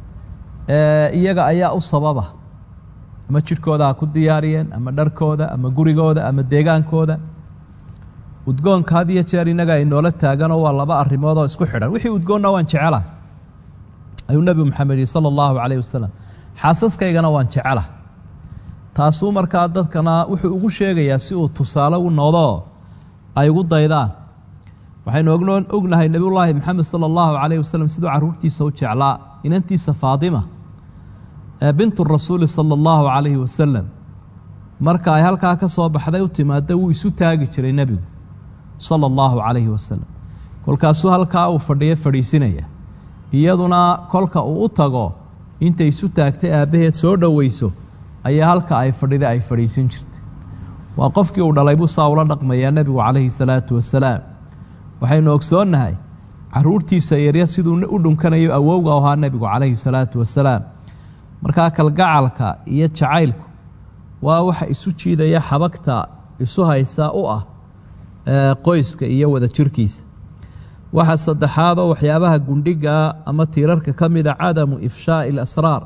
iyaga ayaa u sababa ama jidhkooda ha ku diyaariyeen ama dharkooda ama gurigooda ama deegaankooda udgoonka had iyo jeer innaga inoola taaganoo waa laba arrimood oo isku xidhan wixii udgoonna waan jecelahay ayuu nebi moxamed yihi sala allahu calayh wasalam xaasaskaygana waan jecelahay taasuu markaa dadkana wuxuu ugu sheegayaa si uu tusaale u noqdoo ay ugu daydaan waxaynu ogno ognahay nebiyullaahi moxamed sala allahu calayh wasalam siduu carruurtiisa u jeclaa inantiisa faatima ee bintu rasuuli sala allahu calayhi wasalam marka ay halkaa ka soo baxday u timaada wuu isu taagi jiray nebigu sala allahu calayhi wasalam kolkaasuu halkaa uu fadhiyo fadhiisinaya iyaduna kolka uu u tago intay isu taagtay aabbaheed soo dhoweyso ayaa halka ay fadhida ay fadhiisin jirtay waa qofkii uu dhalay buu saa ula dhaqmayaa nebigu calayhi salaatu wasalaam waxaynu ogsoonnahay caruurtiisa yaryar siduu u dhunkanayo awowga ahaa nebigu calayhi salaatu wasalaam markaa kalgacalka iyo jacaylku waa waxa isu jiidaya xabagta isu haysa u ah qoyska iyo wada jirkiisa waxa saddexaadoo waxyaabaha gundhigaa ama tiirarka ka mida cadamu ifshaa'i alasraar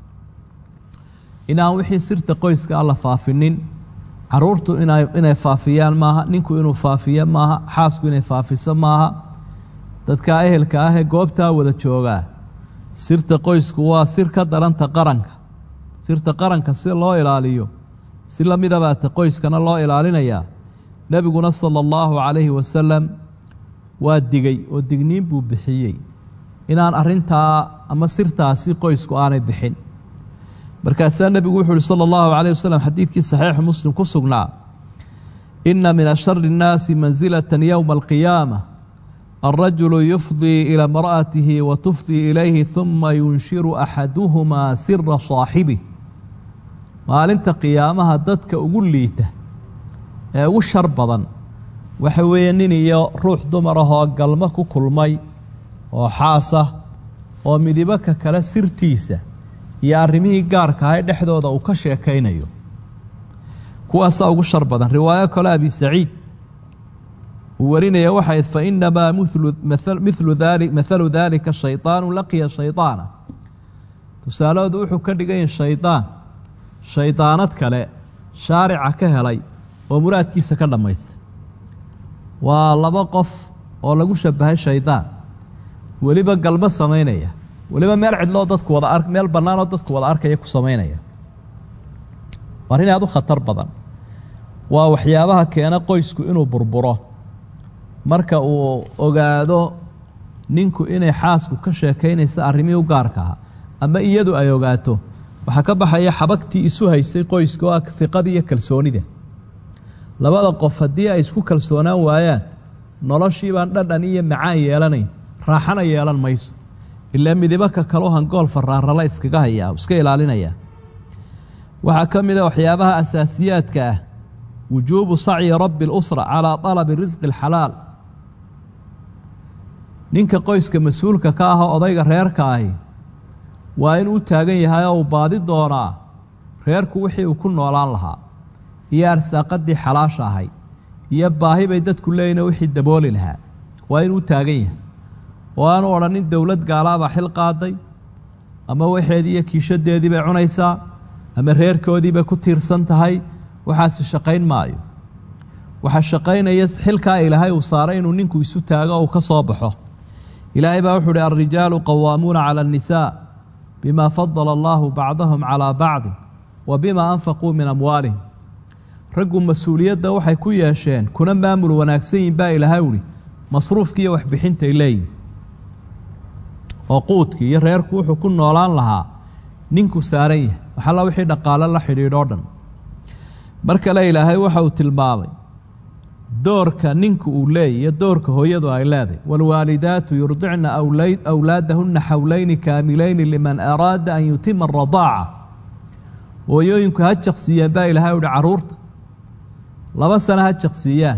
inaan wixii sirta qoyska a la faafinin caruurtu inay faafiyaan maaha ninku inuu faafiyo maaha xaasku inay faafiso maaha dadka ehelka ah ee goobtaa wada joogaa sirta qoysku waa sir ka daranta qaranka sirta qaranka si loo ilaaliyo si lamidabaata qoyskana loo ilaalinayaa nebiguna sala allahu calayhi wasalam waa digay oo digniin buu bixiyey inaan arintaa ama sirtaasi qoysku aanay bixin markaasaa nebigu wuxuu uhi sala allahu calayh wasalam xadiidkii saxiixu muslim ku sugnaa inna min ashari innaasi mansilatan yowma alqiyaama alrajulu yufdii ila imra'atihi wa tufdii ilayhi huma yunshiru axaduhumaa sira saaxibih maalinta qiyaamaha dadka ugu liita ee ugu shar badan waxa weeye nin iyo ruux dumar ahoo galmo ku kulmay oo xaas ah oo midibo ka kale sirtiisa iyo arrimihii gaarka ahay dhexdooda uu ka sheekaynayo kuwaasaa ugu shar badan riwaayo kale abi saciid uu warinaya waxayd fa inamaa milu daali mathalu daalika shaydaanu laqiya shaydaana tusaalahoodu wuxuu ka dhigayin shaydaan shaydaanad kale shaarica ka helay oo muraadkiisa ka dhammaystay waa laba qof oo lagu shabahay shaydaan weliba galmo samaynaya weliba meel cidloo dadku wada ar meel bannaanoo dadku wada arkaya ku samaynaya arrin aad u khatar badan waa waxyaabaha keena qoysku inuu burburo marka uu ogaado ninku inay xaasku ka sheekaynaysa arrimihii u gaarka aha ama iyadu ay ogaato waxaa ka baxaya xabagtii isu haystay qoyska oo ah hiqada iyo kalsoonida labada qof haddii ay isku kalsoonaan waayaan noloshii baan dhadhan iyo macaan yeelanayn raaxana yeelan mayso ilaa midibo ka kaloo hangool faraarala iskaga hayaa iska ilaalinaya waxaa ka mid a waxyaabaha asaasiyaadka ah wujuubu sacyi rabbi اlusra calaa طalabi risqi اlxalaal ninka qoyska mas-uulka ka ah oo odayga reerka ahi waa inuu u taagan yahay oo uu baadi doonaa reerku wixii uu ku noolaan lahaa iyo arsaaqadii xalaasha ahay iyo baahi bay dadku leeyihin wixii dabooli lahaa waa inuu u taagan yahay oo aanu odhanin dowlad gaalaabaa xil qaaday ama waxeedii iyo kiishadeedii bay cunaysaa ama reerkoodii bay ku tiirsan tahay waxaasi shaqayn maayo waxaa shaqaynaya xilkaa ilaahay uu saaray inuu ninku isu taago oo uu ka soo baxo ilaahay baa wuxuu uhi alrijaalu qawaamuuna cala annisaa bima fadala allahu bacdahum calaa bacdin wa bima anfaquu min amwaalihim raggu mas-uuliyadda waxay ku yeesheen kuna maamul wanaagsan yihin baa ilaahay uhi masruufkii iyo waxbixintay leeyihin oo quudkii iyo reerku wuxuu ku noolaan lahaa ninku saaran yahay waxalla wixii dhaqaalo la xidhiidhoo dhan mar kale ilaahay waxa uu tilmaamay doorka ninku uu leeyay iyo doorka hooyadu ay leedahay waalwaalidaatu yurdicna awlaadahunna xowleyni kaamilayni liman araada an yutima aradaaca hooyooyinku ha jaqsiiyeen baa ilaahay uhi carruurta laba sano ha jaqsiiyaan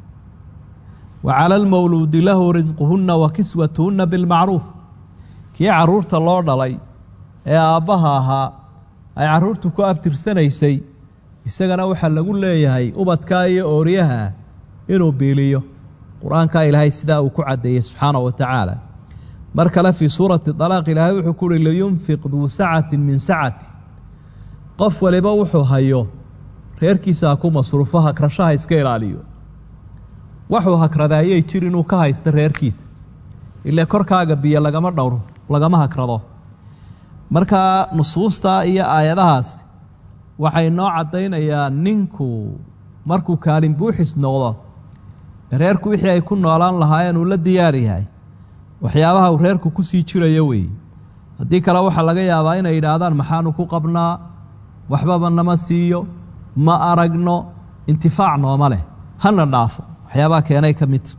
wa cala almawluudi lahu risquhunna wa kiswatuhunna bilmacruuf kii carruurta loo dhalay ee aabbaha ahaa ay carruurtu ku abtirsanaysay isagana waxaa lagu leeyahay ubadkaa iyo ooryaha inuu biiliyo qur-aankaa ilaahay sidaa uu ku caddeeyey subxaana wa tacaala mar kale fii suurati dalaaq ilaahay wuxuu ku uhi liyunfiq duu sacatin min sacati qof waliba wuxuu hayo reerkiisa ha ku masruufo hakrashaha iska ilaaliyo waxuu hakradaayay jir inuu ka haysto reerkiisa ile korkaaga biyo lagama dhowro lagama hakrado markaa nusuustaa iyo aayadahaasi waxay noo caddaynayaan ninku markuu kaalin buuxis noqdo reerku wixii ay ku noolaan lahaayeen uu la diyaar yahay waxyaabaha uu reerku ku sii jirayo weeye haddii kale waxaa laga yaabaa inay yidhaahdaan maxaanu ku qabnaa waxbaba nama siiyo ma aragno intifaac nooma leh hana dhaafo waxyaabaha keenay ka midta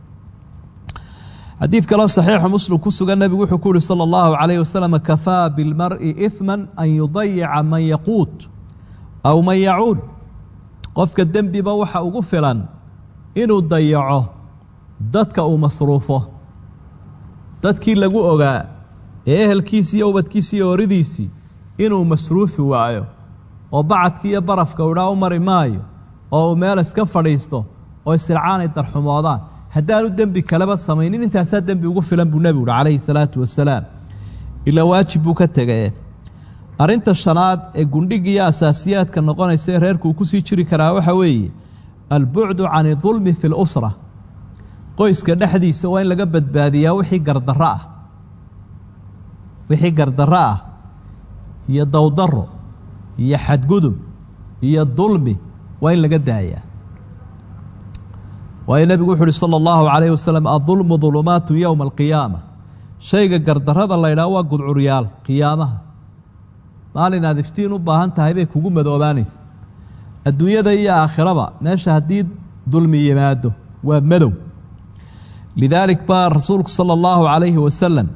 xadiid kaloo saxiixu muslim ku sugan nebigu wuxuu ku yihi sala allahu calayh wasalam kafaa bilmari ihman an yudayica man yaquut aw man yacuul qofka dembiba waxa ugu filan inuu dayaco dadka uu masruufo dadkii lagu ogaa ee ehelkiisii iyo ubadkiisii iyo ooridiisii inuu masruufi waayo oo bacadkii iyo barafka udhaa u mari maayo oo uu meel iska fadhiisto oo isircaanay darxumoodaan haddaanu dembi kaleba samaynin intaasaa dembi ugu filan buu nebigu uhi calayhi salaatu wasalaam ilaa waajib buu ka tegee arrinta shanaad ee gundhigiiyo asaasiyaadka noqonaysa ee reerku uu ku sii jiri karaa waxaa weeye albucdu can idulmi fi lusra qoyska dhexdiisa waa in laga badbaadiyaa wixii gardarro ah wixii gardarro ah iyo dowdarro iyo xadgudub iyo dulmi waa in laga daayaa waayo nebigu wuxu uhi sala allahu calayhi wasalam adulmu dulumaatu yowma alqiyaama shayga gardarrada la ydhaha waa gudcuryaal qiyaamaha maalin aad iftiin u baahan tahay bay kugu madoobaanaysa adduunyada iyo aakhiraba meesha haddii dulmi yimaado waa madow lidaalik baa rasuulku sala allahu calayhi wasalam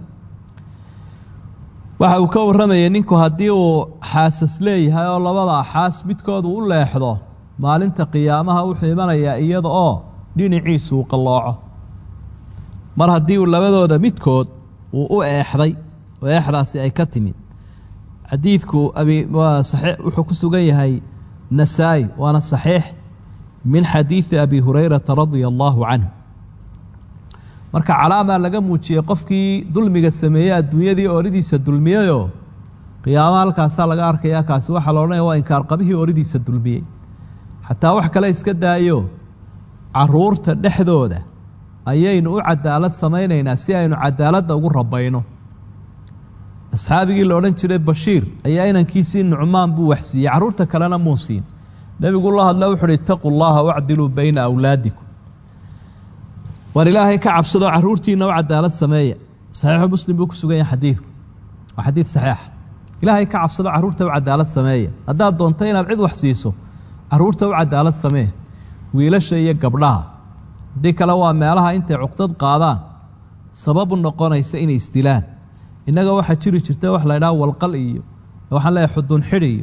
waxa uu ka warramayay ninku haddii uu xaasas leeyahay oo labada xaas midkoodu u leexdo maalinta qiyaamaha wuxuu imanayaa iyada oo dhinaciisu uu qallooco mar haddii uu labadooda midkood uu u eexday oo eexdaasi ay ka timid xadiidku abi waa saxiix wuxuu ku sugan yahay nasaa-i waana saxiix min xadiidi abi hurayrata radia allaahu canhu marka calaamaa laga muujiyey qofkii dulmiga sameeyey adduunyadii ooridiisa dulmiyeyoo qiyaamaha halkaasaa laga arkaya kaasi waxaa la odhanaya waa inkaarqabihii ooridiisa dulmiyey xataa wax kale iska daayo caruurta dhexdooda ayaynu u cadaalad samaynaynaa si aynu cadaaladda ugu rabayno asxaabigii la odhan jiray bashiir ayaa inankiisii nucmaan buu waxsiiyey carruurta kalena muu siin nebigu la hadle wuxu uhi itaquu llaha wacdiluu bayna awlaadikum war ilaahay ka cabsadoo carruurtiinna u cadaalad sameeya saxiixu muslim buu ku sugan yahay xadiidku waa xadiid saxiixa ilaahay ka cabsado carruurta u cadaalad sameeya haddaad doonto inaad cid wax siiso carruurta u cadaalad samee wiilasha iyo gabdhaha haddii kale waa meelaha intay cuqdad qaadaan sababu noqonaysa inay isdilaan innaga waxaa jiri jirta wax la ydhaha walqal iyo waxaan leeyahay xudun xidhi iyo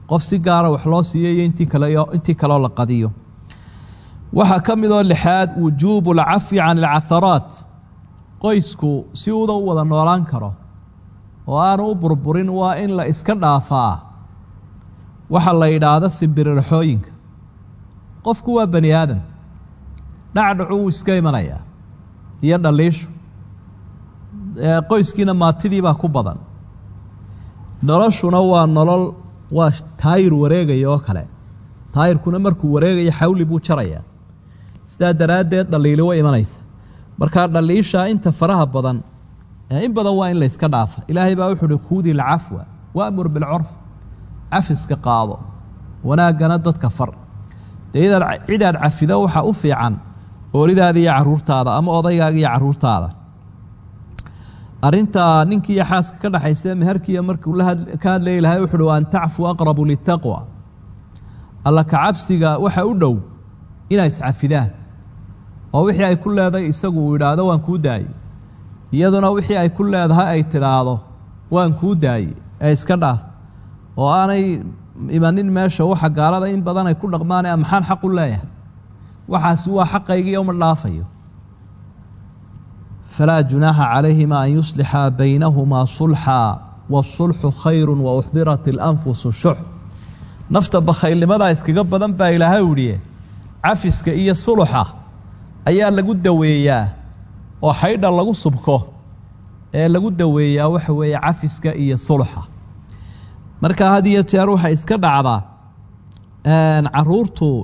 qof si gaara wax loo siiyo iyo intii kale intii kaleo la qadiyo waxaa ka midoo lixaad wujuubu alcafwi can alcaharaat qoysku si uuda u wada noolaan karo oo aanu u burburin waa in la iska dhaafaa waxa la yidhaahdo simbirirxooyinka qofku waa bani aadam dhacdhacu wuu iska imanayaa iyo dhaliishu qoyskiina maatidii baa ku badan noloshuna waa nolol waa taayir wareegaya oo kale taayirkuna markuu wareegaya xawli buu jarayaa sidaa daraaddeed dhaliili way imanaysa markaa dhaliisha inta faraha badan in badan waa in la yska dhaafa ilaahay baa wuxu uhi khudi lcafwa waamur bilcurf cafiska qaado wanaaggana dadka far dee idaad cidaad cafido waxaa u fiican ooridaada iyo caruurtaada ama odaygaaga iyo caruurtaada arintaa ninkii iyo xaaska ka dhexaysa meherkiiya markuu ka hadlayay lahay wuxu uhi an tacfu aqrabu litaqwa alla kacabsiga waxa u dhow inay iscafidaan oo wixii ay ku leedahay isagu uu yidhaahdo waan kuu daayey iyaduna wixii ay ku leedahay ay tidhaahdo waan kuu daayey ee iska dhaaf oo aanay imanin meesha waxa gaalada in badan ay ku dhaqmaane maxaan xaq u leeyahay waxaasi waa xaqaygii uma dhaafayo falaa junaaxa calayhima an yuslixa baynahumaa sulxa waasulxu khayru wauxdirat ilanfusu shux nafta bakhaylnimadaa iskaga badan baa ilaahay udhiye cafiska iyo suluxa ayaa lagu daweeyaa oo xaydha lagu subko ee lagu daweeyaa waxa weeye cafiska iyo suluxa marka had iyo jeer waxay iska dhacdaa caruurtu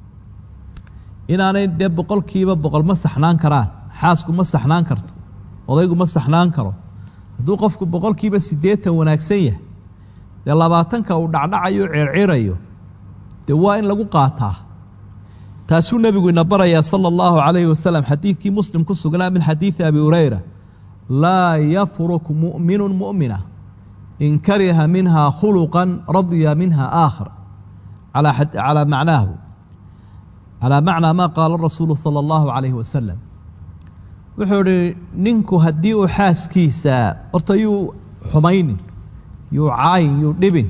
inaanay dee boqolkiiba boqol ma saxnaan karaan xaasku ma saxnaan karto odaygu ma saxnaan karo hadduu qofku boqolkiiba siddeetan wanaagsan yahay dee labaatanka uu dhacdhacayo ceercirayo dee waa in lagu qaataa taasuu nebigu ina barayaa sala allahu calayhi wasalam xadiidkii muslim ku sugnaa min xadiidi abi hurayra laa yafruk mu'minu mu'mina in kariha minha khuluqan radya minha aakhar calaa macnaahu calaa macnaa maa qaala rasuulu sala allahu calayhi wasalam wuxuu idhi ninku haddii uu xaaskiisa horta yuu xumaynin yuu caayin yuu dhibin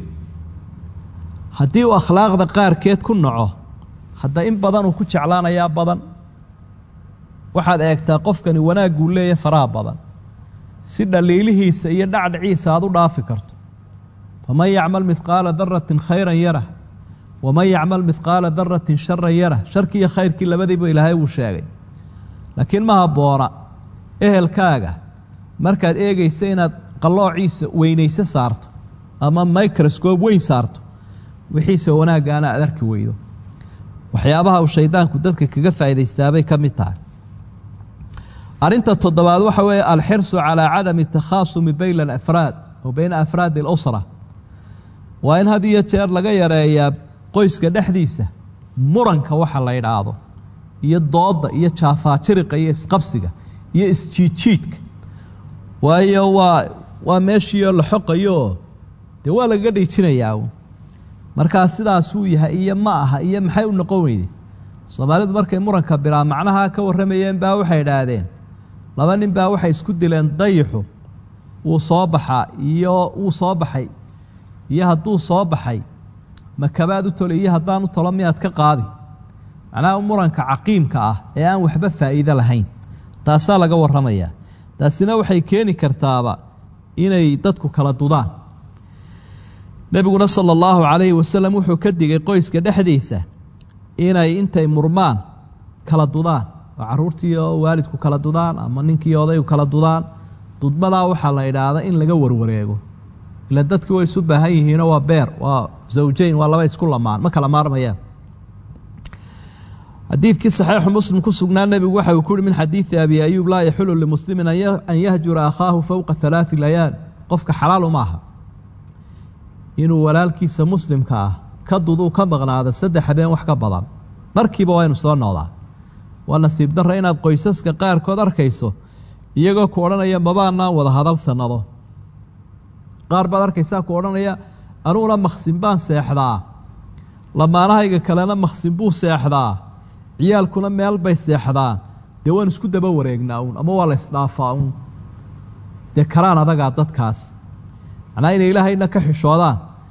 haddii uu akhlaaqda qaarkeed ku naco hadda in badan uu ku jeclaanayaa badan waxaad eegtaa qofkani wanaagguu leeya faraha badan si dhaliilihiisa iyo dhacdhiciisa aad u dhaafi karto faman yacmal midqaala daratin khayran yarah waman yacmal midqaala daratin sharan yarah sharkii iyo khayrkii labadiiba ilaahay wuu sheegay laakiin ma habboona ehelkaaga markaad eegaysa inaad qalloociisa weynayse saarto ama microscope weyn saarto wixiise wanaaggaana aad arki weydo waxyaabaha uu shaydaanku dadka kaga faa'iidaystaabay ka mid tahay arrinta toddobaad waxa weeye alxirsu calaa cadami takhaasumi bayna alafraad oo bayna afraadi alusra waa in had iyo jeer laga yareeyaa qoyska dhexdiisa muranka waxa la yidhaahdo iyo doodda iyo jaafaajiriqa iyo isqabsiga iyo isjiidjiidka waayo waa waa meeshiioo la xoqayooo dee waa lagaga dhiijinayaa markaa sidaasuu yahay iyo ma aha iyo maxay u noqon weyde soomaalidu markay muranka bilaa macnaha ka warramayeen baa waxay idhaahdeen laba nin baa waxay isku dileen dayixu wuu soo baxaa iyo wuu soo baxay iyo hadduu soo baxay makabaad u toli iyo haddaan u tolo miyaad ka qaadi macnaha muranka caqiimka ah ee aan waxba faa'iido lahayn taasaa laga warramayaa taasina waxay keeni kartaaba inay dadku kala dudaan nebiguna sala allahu calayhi wasalam wuxuu ka digay qoyska dhexdiisa inay intay murmaan kala dudaan oo caruurtii oo waalidku kala dudaan ama ninkii odaygu kala dudaan dudmadaa waxaa la idhaahda in laga warwareego ila dadkii way isu baahan yihiinoo waa beer waa zawjayn waa laba isku lamaan ma kala maarmayaan xadiidkii saxiixu muslim ku sugnaa nebigu waxa uu ku uhi min xadiidi abi ayuub laa yaxulu limuslimin an yahjura akhaahu fowqa halaai layaal qofka xalaalu ma aha inuu walaalkiisa muslimka ah ka duduu ka maqnaado saddex habeen wax ka badan markiiba waa inu soo noqdaa waa nasiib darra inaad qoysaska qaarkood arkayso iyagoo ku odhanaya mabaanaan wada hadal sannado qaar baad arkaysaa ku odhanaya anuguna maqsin baan seexdaa lamaanahayga kalena maqsin buu seexdaa ciyaalkuna meel bay seexdaan dee waan isku daba wareegnaa uun ama waa la isdhaafaa uun dee karaan adagaa dadkaas macnaa inay ilaahayna ka xishoodaan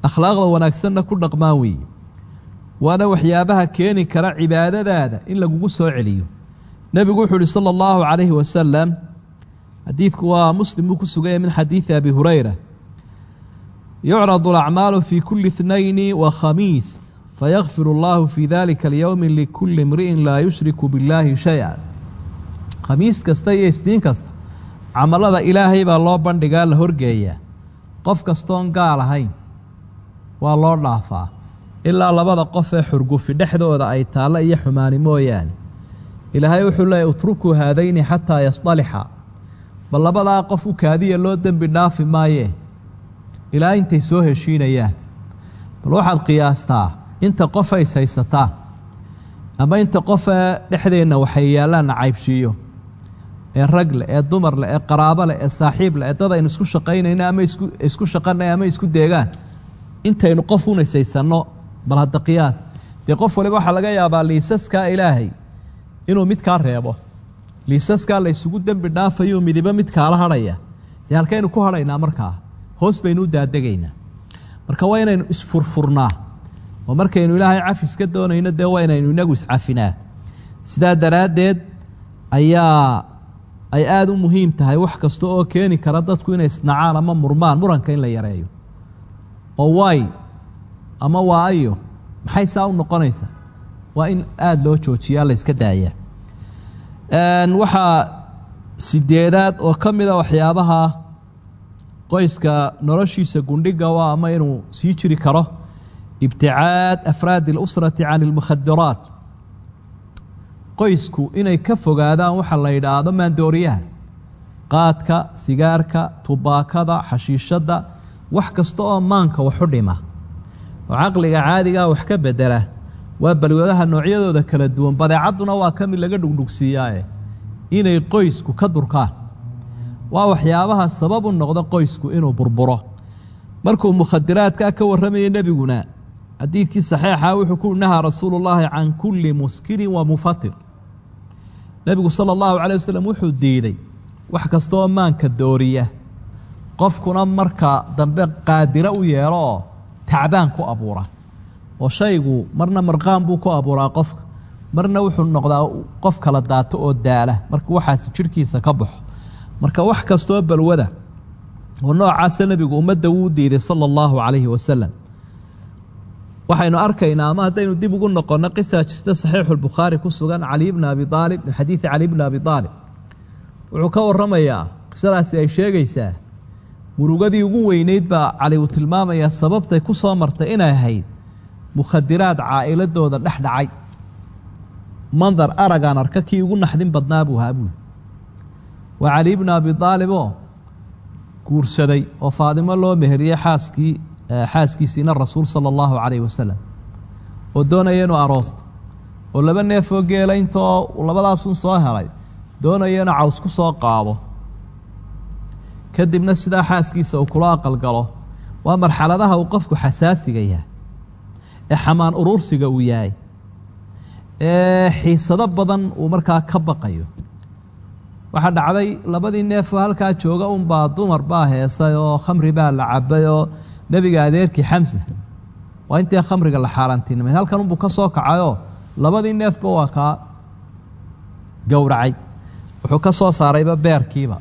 akhlaaqda wanaagsanna ku dhaqmaan weeye waana waxyaabaha keeni kara cibaadadaada in lagugu soo celiyo nebigu wuxuu uhi sala allahu calayhi wasalam xadiidku waa muslim buu ku suganya min xadiidi abi hurayra yucradu alacmaalu fi kuli ithnayni wa khamiis fayakfir allahu fi dalika alyowmi likuli imri'in laa yushriku biاllaahi shay-a khamiis kasta iyo isniin kasta camalada ilaahay baa loo bandhigaa la horgeeyaa qof kastoon gaal ahayn waa loo dhaafaa ilaa labada qof ee xurgufi dhexdooda ay taallo iyo xumaani mooyaane ilaahay wuxuu leeyahy utrukuu haadayni xataa yasdalixa bal labadaa qof u kaadiya loo dembi dhaafi maayee ilaa intay soo heshiinayaan bal waxaad qiyaastaa inta qof ays haysataan ama inta qofee dhexdeenna waxay yaallaan nacaybshiiyo ee rag leh ee dumar leh ee qaraabo leh ee saaxiib leh ee dad aynu isku shaqaynayno ama isku isku shaqanay ama isku deegaan intaynu qof unaysaysanno bal hadda qiyaas dee qof waliba waxaa laga yaabaa liisaskaa ilaahay inuu mid kaa reebo liisaskaa la ysugu dembi dhaafayuu midibo mid kaala hadhaya dee halkaynu ku hadhaynaa markaa hoos baynu u daadegaynaa marka waa inaynu isfurfurnaa oo markaynu ilaahay cafis ka doonayno dee waa inaynu inagu iscafinaa sidaa daraaddeed ayaa ay aada u muhiim tahay wax kasta oo keeni kara dadku inay isnacaan ama murmaan muranka in la yareeyo oo waay ama waa ayo maxay saa u noqonaysa waa in aada loo joojiyaa la yska daaya waxaa sideedaad oo ka mida waxyaabaha qoyska noloshiisa gundhiga waa ama inuu sii jiri karo ibticaad afraadi اlusrati can اlmukhadiraat qoysku inay ka fogaadaan waxa la yidhaahdo maandooriyaha qaadka sigaarka tubaakada xashiishadda wax kasta oo maanka waxu dhima oo caqliga caadigaa wax ka bedela waa balwadaha noocyadooda kala duwan badeecadduna waa ka mid laga dhugdhugsiiyaae inay qoysku ka durkaan waa waxyaabaha sabab u noqda qoysku inuu burburo markuu mukhadiraadkaa ka warramayay nebiguna xadiidkii saxiixa wuxuu ku nahaa rasuulu llaahi can kulli muskirin wa mufatir nebigu sala allahu calay wasalam wuxuu diiday wax kastaoo maanka dooriya qofkuna marka dambe qaadiro u yeelo oo tacbaan ku abuura oo shaygu marna marqaan buu ku abuuraa qofka marna wuxuu noqdaa qof kala daato oo daala marka waxaasi jidhkiisa ka baxo marka wax kastoo balwada oo noocaasa nebigu ummadda wuu diiday sala allahu calayhi wasalam waxaynu arkaynaa ama haddaynu dib ugu noqonno qisaa jirta saxiixulbukhaari ku sugan cali bni abi aalib min xadiidi cali bni abi aalib wuxuu ka warramayaa qisadaasi ay sheegaysaa murugadii ugu weyneyd baa cali uu tilmaamayaa sababtay ku soo martay inay ahayd mukhadiraad caa'iladooda dhex dhacay mandar aragaan arka kii ugu naxdin badnaa buu ahaa buuli waa cali bni abi aaliboo guursaday oo faadimo loo meheriyey xaaskii xaaskiisiina rasuul sala allahu calayh wasalam oo doonaya inuu aroosto oo laba neefoo geela intoo labadaasun soo helay doonaya inuu caws ku soo qaado kadibna sidaa xaaskiisa uu kula aqalgalo waa marxaladaha uu qofku xasaasiga yahay ee xamaan uruursiga uu yahay ee xiisado badan uu markaa ka baqayo waxaa dhacday labadii neefoo halkaa jooga unbaa dumar baa heesay oo khamri baa la cabay oo nebiga adeerkii xamsa waa intii khamriga la xaaraantinimay halkan unbuu ka soo kacayoo labadii neefba waa kaa gowracay wuxuu ka soo saarayba beerkiiba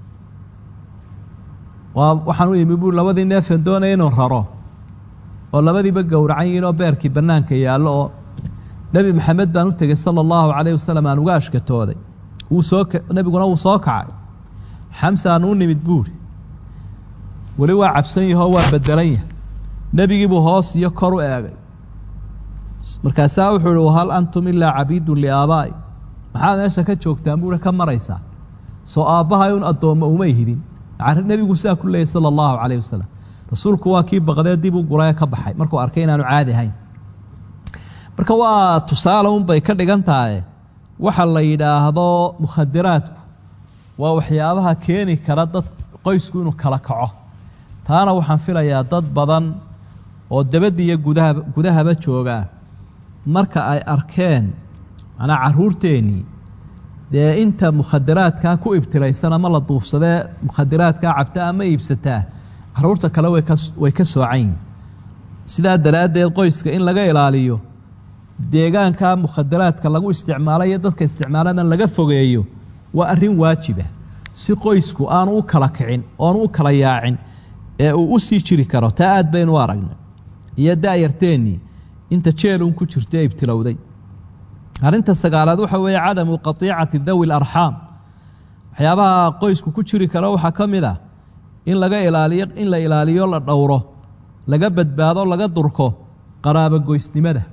waa waxaan u yimi buu labadii neefan doonaya inuu raro oo labadiiba gowracan yihiin oo beerkii bannaanka yaallo oo nebi maxamed baan u tegey sala allahu calayh wasalam aan uga ashkatooday wuu soo nebiguna wuu soo kacay xamsaan u nimid buuri weli waa cabsan yahoo waa bedelan yahay nebigiibuu hoos iyo kor u eegay markaasaa wuxuu ihi hal antum ilaa cabiidun liaabaa'i maxaad meesha ka joogtaan buuhi ka maraysaa soo aabbahay un addoommo umay hidin nebigu saa ku leeyay sala allahu calayh wasalam rasuulku waa kii baqdee dib u guree ka baxay markuu arkay inaanu caadi ahayn marka waa tusaale unbay ka dhigan tahay waxa la yidhaahdo mukhadiraadku waa waxyaabaha keeni kara dad qoysku inuu kala kaco taana waxaan filayaa dad badan oo dabadda iyo gudaha gudahaba joogaa marka ay arkeen macnaa caruurteennii dee inta mukhadiraadkaa ku ibtilaysan ama la duufsadee mukhadiraadkaa cabta ama iibsataa caruurta kale way ka way ka soocan yihin sidaa daraaddeed qoyska in laga ilaaliyo deegaanka mukhadaraadka lagu isticmaalo iyo dadka isticmaaladan laga fogeeyo waa arrin waajiba si qoysku aanu u kala kicin oonu u kala yaacin ee uu u sii jiri karo taa aad baynu u aragnay iyo da'yarteennii inta jeelun ku jirta ee ibtilowday arrinta sagaalaad waxa weeye cadamu qatiicati dawi larxaam waxyaabaha qoysku ku jiri karo waxaa ka mid ah in laga ilaaliyo in la ilaaliyo la dhowro laga badbaado laga durko qaraabogoysnimada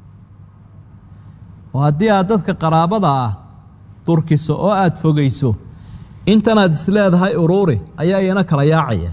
oo haddii aad dadka qaraabada ah durkiso oo aada fogayso intanaad isleedahay uruuri ayaa iyana kala yaacaya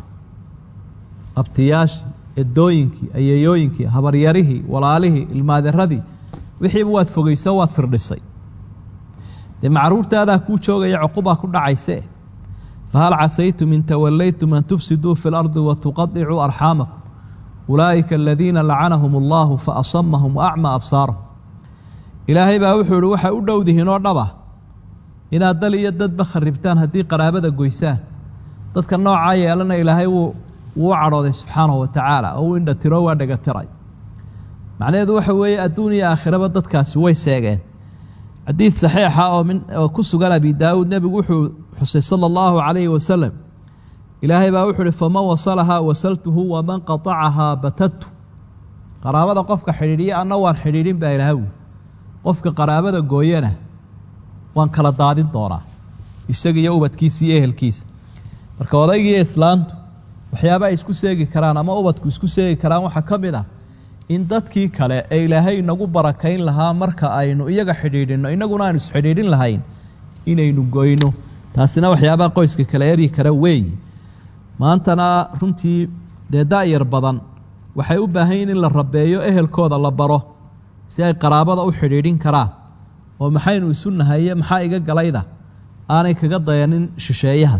abtiyaashii edooyinkii ayeeyooyinkii habaryarihii walaalihii ilmaaderadii wixiiba waad fogayso waad firdhisay dee macruurtaadaa kuu joogaya cuqubaa ku dhacayse fahal casaytum in tawallaytum an tufsiduu fi lardi watuqadicuu arxaamakum ulaa'ika aladiina lacanahum allahu faasamahum waacma absaarahum ilaahay baa wuxuu ihi waxay u dhowdihiin oo dhaba inaad dal iyo dadba kharibtaan haddii qaraabada goysaan dadka noocaa yeelana ilaahay wuu wuu cadhooday subxaanahu wa tacaala oo u indhatiro waa dhegatiray macnaheedu waxa weeye adduun iyo aakhiraba dadkaasi way seegeen xadiid saxiixa oo min oo ku sugan abi daawuud nebigu wuxuu xusay sala allahu calayhi wasalam ilaahay baa wuxuu uhi faman wasalahaa wasaltuhu waman qatacahaa batadtu qaraabada qofka xidhiidhiya anna waan xidhiidhin baa ilaahawi qofka qaraabada gooyana waan kala daadin doonaa isaga iyo ubadkiisa iyo ehelkiisa marka odaygiiyo islaantu waxyaaba ay isku seegi karaan ama ubadku isku seegi karaan waxaa ka mid ah in dadkii kale ee ilaahay inagu barakayn lahaa marka aynu iyaga xidhiidhinno innaguna aynu isxidhiidhin lahayn inaynu goyno taasina waxyaabaha qoyska kale eryi kara weeyi maantana runtii dee da'yar badan waxay u baahan yihin in la rabeeyo ehelkooda la baro si ay qaraabada u xidhiidhin karaan oo maxaynu isu nahaye maxaa iga galayda aanay kaga dayanin shisheeyaha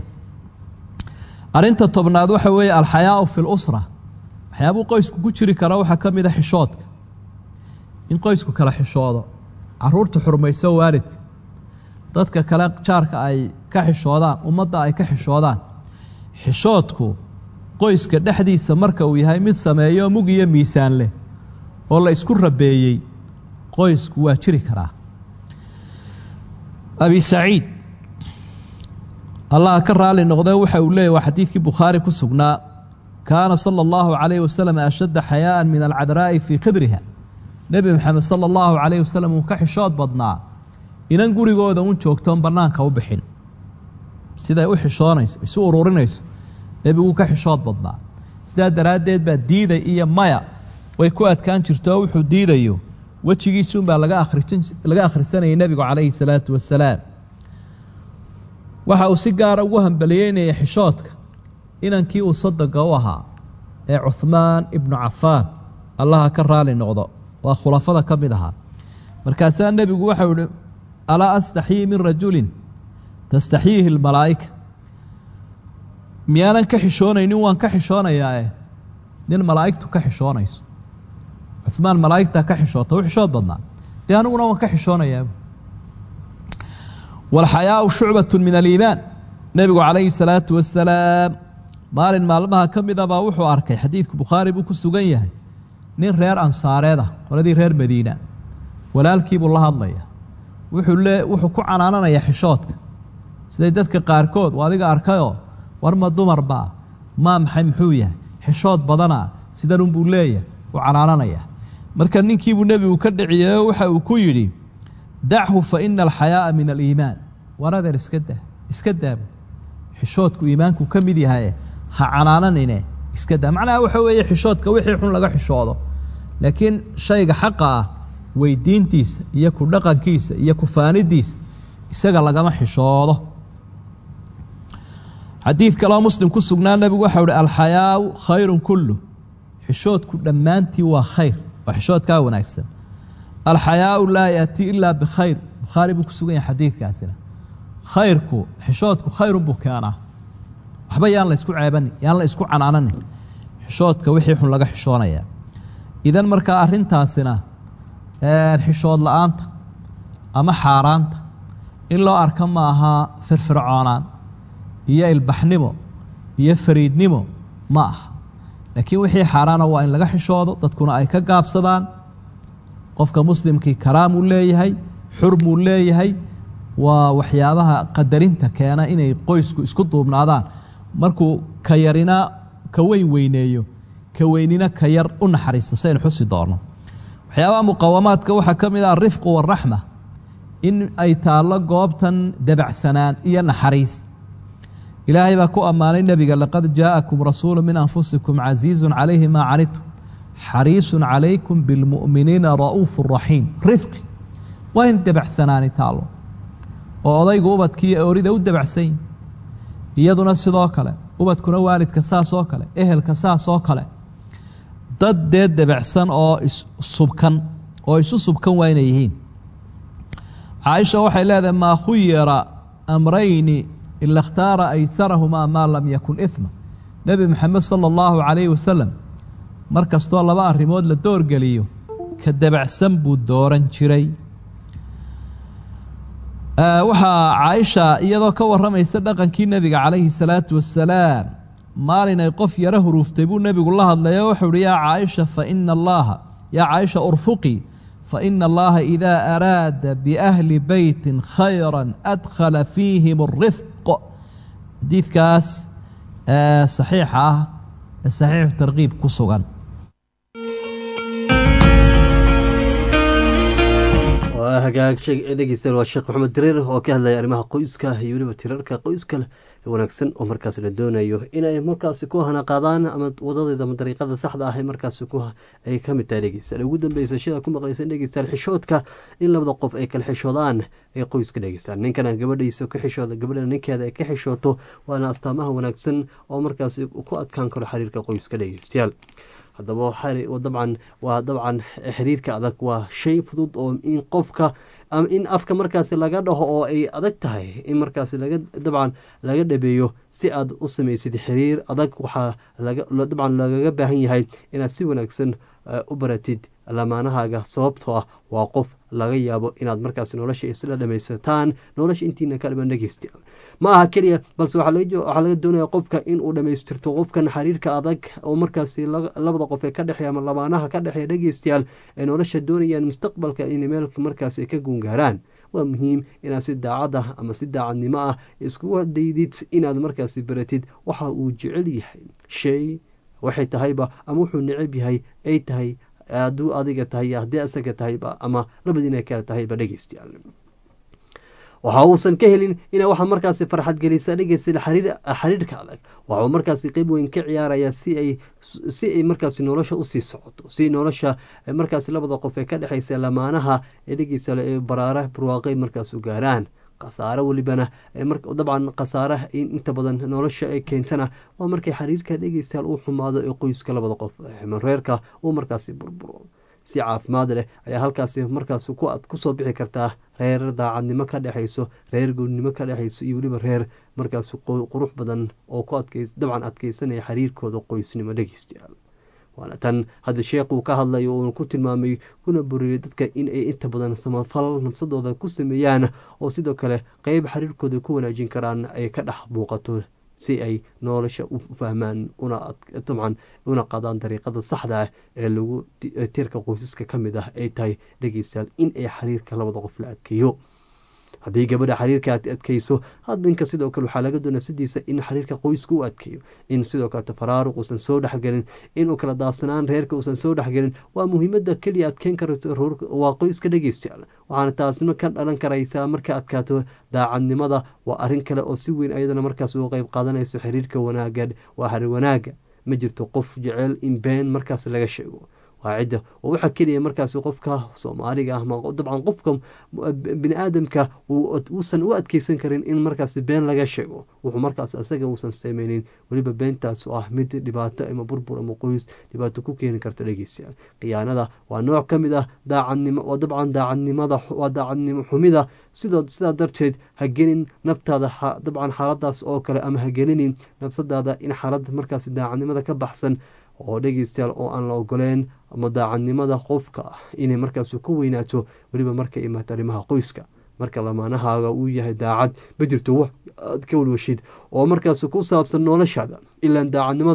arrinta tobnaad waxa weeye alxayaau fi lusra waxyaabuu qoysku ku jiri kara waxaa ka mid a xishoodka in qoysku kala xishoodo caruurta xurmayso waalidka dadka kale jaarka ay ka xishoodaan ummadda ay ka xishoodaan xishoodku qoyska dhexdiisa marka uu yahay mid sameeyo mug iyo miisaan leh oo la isku rabeeyey qoysku waa jiri karaa abi saciid allah ka raali noqdee waxa uu leeyay waa xadiidkii bukhaari ku sugnaa kaana sala allahu calayhi wasalam ashadda xayaa'an min alcadraa'i fii khidriha nebi maxamed sala allahu calayhi wasalam uu ka xishood badnaa inan gurigooda un joogtoon bannaanka u bixin siday u xishoonayso isu ururinayso nebiguu ka xishood badnaa sidaa daraaddeed baa diiday iyo maya way ku adkaan jirto oo wuxuu diidayo wejigiisuunbaa laga akhrisin laga akhrisanayay nebigu calayhi salaatu wasalaam waxa uu si gaara ugu hambaliyeynaya xishoodka inankii uu sodoga u ahaa ee cuhmaan ibnu cafaan allaha ka raali noqdo waa khulafada ka mid ahaa markaasaa nebigu waxau ihi alaa astaxyii min rajulin tastaxyiihi almalaa'ika miyaanan ka xishoonaynin waan ka xishoonayaae nin malaa'igtu ka xishoonayso cuhmaan malaa'igtaa ka xishoota u xishood badnaa dee aniguna waan ka xishoonayaa walxayaau shucbatu min aliimaan nebigu calayhi salaatu wasalaam maalin maalmaha ka mida baa wuxuu arkay xadiidku bukhaari buu ku sugan yahay nin reer ansaareed ah qoladii reer madiina walaalkiibuu la hadlaya wuxuu le wuxuu ku canaananayaa xishoodka siday dadka qaarkood u adiga arkayoo war ma dumar baa maa maxay muxuu yahay xishood badana sidanunbuu leeyahay u canaananayaa marka ninkiibuu nebigu ka dhiciyeyo waxa uu ku yidhi dachu fa ina alxayaa'a min aliimaan war adeer iska daa iska daabu xishoodku iimaanku ka mid yahaye ha canaananine iska daa macnaha waxa weeye xishoodka wixii xun laga xishoodo laakiin shayga xaqa ah weydiintiisa iyo ku dhaqankiisa iyo ku faanidiisa isaga lagama xishoodo xadiid kaloo muslim ku sugnaa nebigu waxau uhi alxayaau khayrun kullu xishoodku dhammaantii waa khayr waa xishoodkaa wanaagsan alxayaau laa yaati ilaa bikhayr bukhaari buu ku sugan yahay xadiidkaasina khayrku xishoodku khayrun buu keenaa waxba yaan la isku ceebanin yaan la isku canaananin xishoodka wixii xun laga xishoonayaa idan markaa arrintaasina xishood la-aanta ama xaaraanta in loo arka ma ahaa firfircoonaan iyo ilbaxnimo iyo fariidnimo ma aha laakiin wixii xaaraana waa in laga xishoodo dadkuna ay ka gaabsadaan qofka muslimkii karaamuu leeyahay xurmuu leeyahay waa waxyaabaha qadarinta keena inay qoysku isku duubnaadaan markuu ka yarina ka weyn weyneeyo ka weynina ka yar u naxariisto saynu xusi doonno waxyaabaha muqawamaadka waxaa ka mid ah arifqu waraxma in ay taallo goobtan dabacsanaan iyo naxariis ilaahay baa ku ammaanay nebiga laqad jaa'akum rasuulu min anfusikum casiizun calayhi maa canidtum xariisun calaykum bilmu'miniina ra'uufu raxiim rifqi waa in dabacsanaani taallo oo odaygu ubadkiiyo oorida u dabacsan yihin iyaduna sidoo kale ubadkuna waalidka saas oo kale ehelka saas oo kale dad dee dabacsan oo issubkan oo isu subkan waa inay yihiin caaisha waxay leedahay maa khuyira amrayni ila اkhtaara aysarahumaa maa lam yakun ima nebi moxamed sala اllahu calayhi wasalam mar kastoo laba arrimood la doorgeliyo ka dabacsan buu dooran jiray waxaa caaisha iyadoo ka waramaysa dhaqankii nebiga calayhi salaatu wasalaam maalin ay qof yaro huruuftay buu nebigu la hadlayo wuxuu uhi yaa caaisha faina allaha yaa caaisha urfuqii faina allaha idaa araada biahli beytin khayra adkhala fiihim arifq xadiidkaas saxiixa ah ee saxiixu tarkiib ku sugan waa hagaag dhegeystayaal waa sheekh maxamed dareer oo ka hadlaya arrimaha qoyska iyo weliba tirarka qoyska wanaagsan oo markaas la doonayo inay markaasi ku hana qaadaan ama wadadeeda ama dariiqada saxda ah markaas ay ka mid tahay dhegeystayaal ugu dambeysa shida ku maqleysa dhegeystayaal xishoodka in labada qof ay kala xishoodaan ay qoyska dhegeystaan ninkana gabadhiisa ka xishooda gabadhana ninkeeda ay ka xishooto waana astaamaha wanaagsan oo markaasi ku adkaan karo xiriirka qoyska dhegeystayaal haddaba dabcan waa dabcan xiriirka adag waa shay fudud oo in qofka in afka markaasi laga dhaho oo ay adag tahay in markaasi laga dabcan laga dhabeeyo si aad u samaysid xiriir adag waxaa dabcan lagaga baahan yahay inaad si wanaagsan u baratid lamaanahaaga sababtoo ah waa qof laga yaabo inaad markaas nolosha isla dhamaysataan nolosha intiina ka dhiban dhegeysta ma aha keliya balse waxaa laga doonaya qofka inuu dhamaystirto qofkan xiriirka adag oo markaasi labada qof ee ka dhexeeya ama lamaanaha ka dhexeeya dhegeystayaal ee nolosha doonayaan mustaqbalka in meel markaasi ka guungaaraan waa muhiim inaad si daacad ah ama si daacadnimo ah iskugu daydid inaad markaasi baratid waxa uu jecel yahay shay waxay tahayba ama wuxuu necab yahay ay tahay hadduu adiga tahay haddii asaga tahayba ama labadiina kale tahayba dhegeystayaal waxa uusan ka helin ina waxa markaasi farxad gelisa dhegeysta xiriirka adag waxuu markaasi qeyb weyn ka ciyaaraya si ay si ay markaasi nolosha usii socoto si nolosha markaasi labada qof ee ka dhexeysa lamaanaha ee dhegeysta ee baraara barwaaqay markaas u gaaraan khasaare welibana dabcan khasaare inta badan nolosha ay keentana waa markay xiriirka dhegeystayaal uu xumaado ee qoyska labada qof reerka uu markaasi burburo si caafimaad leh ayaa halkaasi markaas kusoo bixi kartaa reer daacadnimo ka dhexeyso reer goonnimo ka dhexeyso iyo weliba reer markaas qurux badan oo ku dabcan adkeysanaya xiriirkooda qoysnimo dhegeystayaal waana tan hadda sheekuu ka hadlayo uuna ku tilmaamay kuna boriyay dadka in ay inta badan samafal nafsadooda ku sameeyaan oo sidoo kale qeyb xiriirkooda ku wanaajin karaan ay ka dhex muuqato si ay nolosha u fahmaan dabcan una qadaan dariiqada saxda ah ee lagu tiirka qoysaska ka mid ah ay tahay dhegeystayaal in ay xiriirka labada qof la adkeeyo haddii gabadha xiriirka aad adkeyso hadinka sidoo kale waxaa laga doona nafsadiisa in xiriirka qoyska u adkeeyo in sidoo kale tafaraaruq uusan soo dhexgelin inuu kala daadsanaan reerka uusan soo dhexgelin waa muhiimada keliya adkeyn karayso waa qoyska dhegeystayaal waxaana taasna ka dhalan karaysaa marka adkaato daacadnimada waa arrin kale oo si weyn ayadana markaas uga qeyb qaadanayso xiriirka wanaaga waa xiriir wanaaga ma jirto qof jecel in been markaas laga sheego waa cidda oo waxaa keliya markaas qofka soomaaliga ah dabcan qofka bini aadamka uusan u adkeysan karin in markaas been laga sheego wuxuu markaas asaga uusan sameynin weliba beentaas oo ah mid dhibaato ama burbur ama qoys dhibaato ku keeni karta dhegeystayaal khiyaanada waa nooc ka mid ah daacadnimo waa dabcan daacadnimada waa daacadnimo xumida sidoo sidaa darteed ha gelin naftaada dabcan xaaladaas oo kale ama ha gelinin nafsadaada in xaalad markaas daacadnimada ka baxsan oo dhegeystayaal oo aan la ogoleen ama daacadnimada qofka ah inay markaas ku weynaato weliba markay imaato arrimaha qoyska marka lamaanahaaga uu yahay daacad ma jirto wax aad ka walwashid oo markaas ku saabsan noloshaada ilaan daacadnimada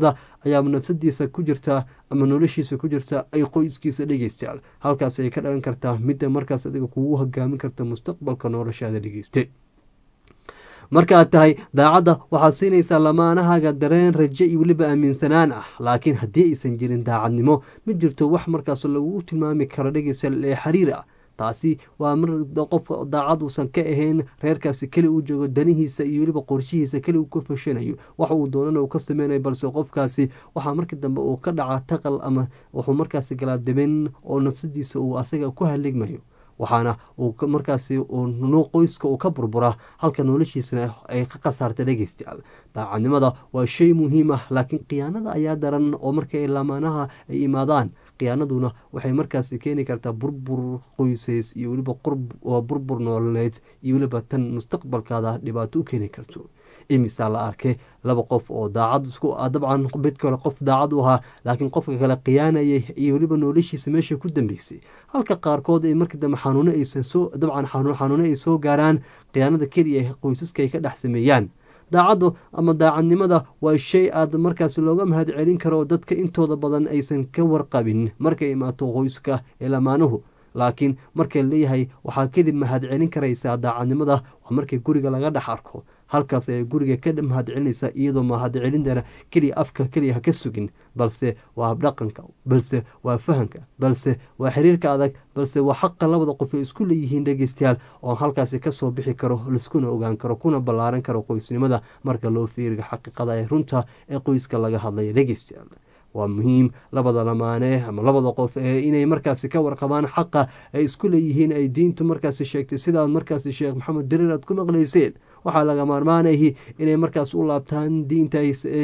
ayaaba nafsadiisa ku jirtaa ama noloshiisa ku jirta ay qoyskiisa dhegeystayaal halkaas ay ka dhalan kartaa midda markaas adiga kugu hogaamin karta mustaqbalka noloshaada dhegeyste marka aad tahay daacadda waxaad siinaysaa lamaanahaaga dareen raje iyo weliba aaminsanaan ah laakiin haddii aysan jirin daacadnimo ma jirto wax markaas lagu tilmaami karo dhegeystayaal ee xiriir ah taasi waa mar qof daacad uusan ka ahayn reerkaasi keli uu joogo danihiisa iyo weliba qorshihiisa keli uu ka fashanayo wax uu doonana uu ka sameynayo balse qofkaasi waxaa markii dambe uu ka dhaca taqal ama wuxuu markaasi galaa daben oo nafsadiisa uu asaga ku haligmayo waxaana uu markaasi noo qoyska uu ka burbura halka noloshiisana ay ka khasaarta dhegeystayaal daacadnimada waa shay muhiim ah laakiin khiyaanada ayaa daran oo markay lamaanaha ay imaadaan khiyaanaduna waxay markaasi keeni kartaa burbur qoysays iyo weliba burbur nololeed iyo weliba tan mustaqbalkaada dhibaato u keeni karto imisaa la arkay laba qof oo daacad dabcan mid kale qof daacad u ahaa laakiin qofka kale khiyaanayay iyo weliba noloshiisa meesha ku dambeysay halka qaarkood ay markii dambe xanuuno aysan soo dabcan xanuuno ay soo gaaraan khiyaanada keliya qoysaska ay ka dhex sameeyaan daacaddu ama daacadnimada waa shay aad markaas looga mahad celin karo dadka intooda badan aysan ka warqabin markay imaato qoyska ee lamaanuhu laakiin markay leeyahay waxaa kadib mahad celin karaysaa daacadnimada waa markii guriga laga dhex arko halkaas ayay guriga ka mahad celinaysaa iyadoo mahad celintana keliya afka keliya ha ka sugin balse waa habdhaqanka balse waa fahamka balse waa xiriirka adag balse waa xaqa labada qof ay isku leeyihiin dhegeystayaal oo halkaasi kasoo bixi karo laiskuna ogaan karo kuna ballaaran karo qoysnimada marka loo fiiriga xaqiiqada ee runta ee qoyska laga hadlaya dhegeystayaal waa muhiim labada lamaane ama labada qof ee inay markaasi ka warqabaan xaqa ay isku leeyihiin ay diintu markaasi sheegtay sidaad markaasi sheekh maxamed dariir aad ku maqlayseen waxaa laga maarmaanahi inay markaas u laabtaan diinta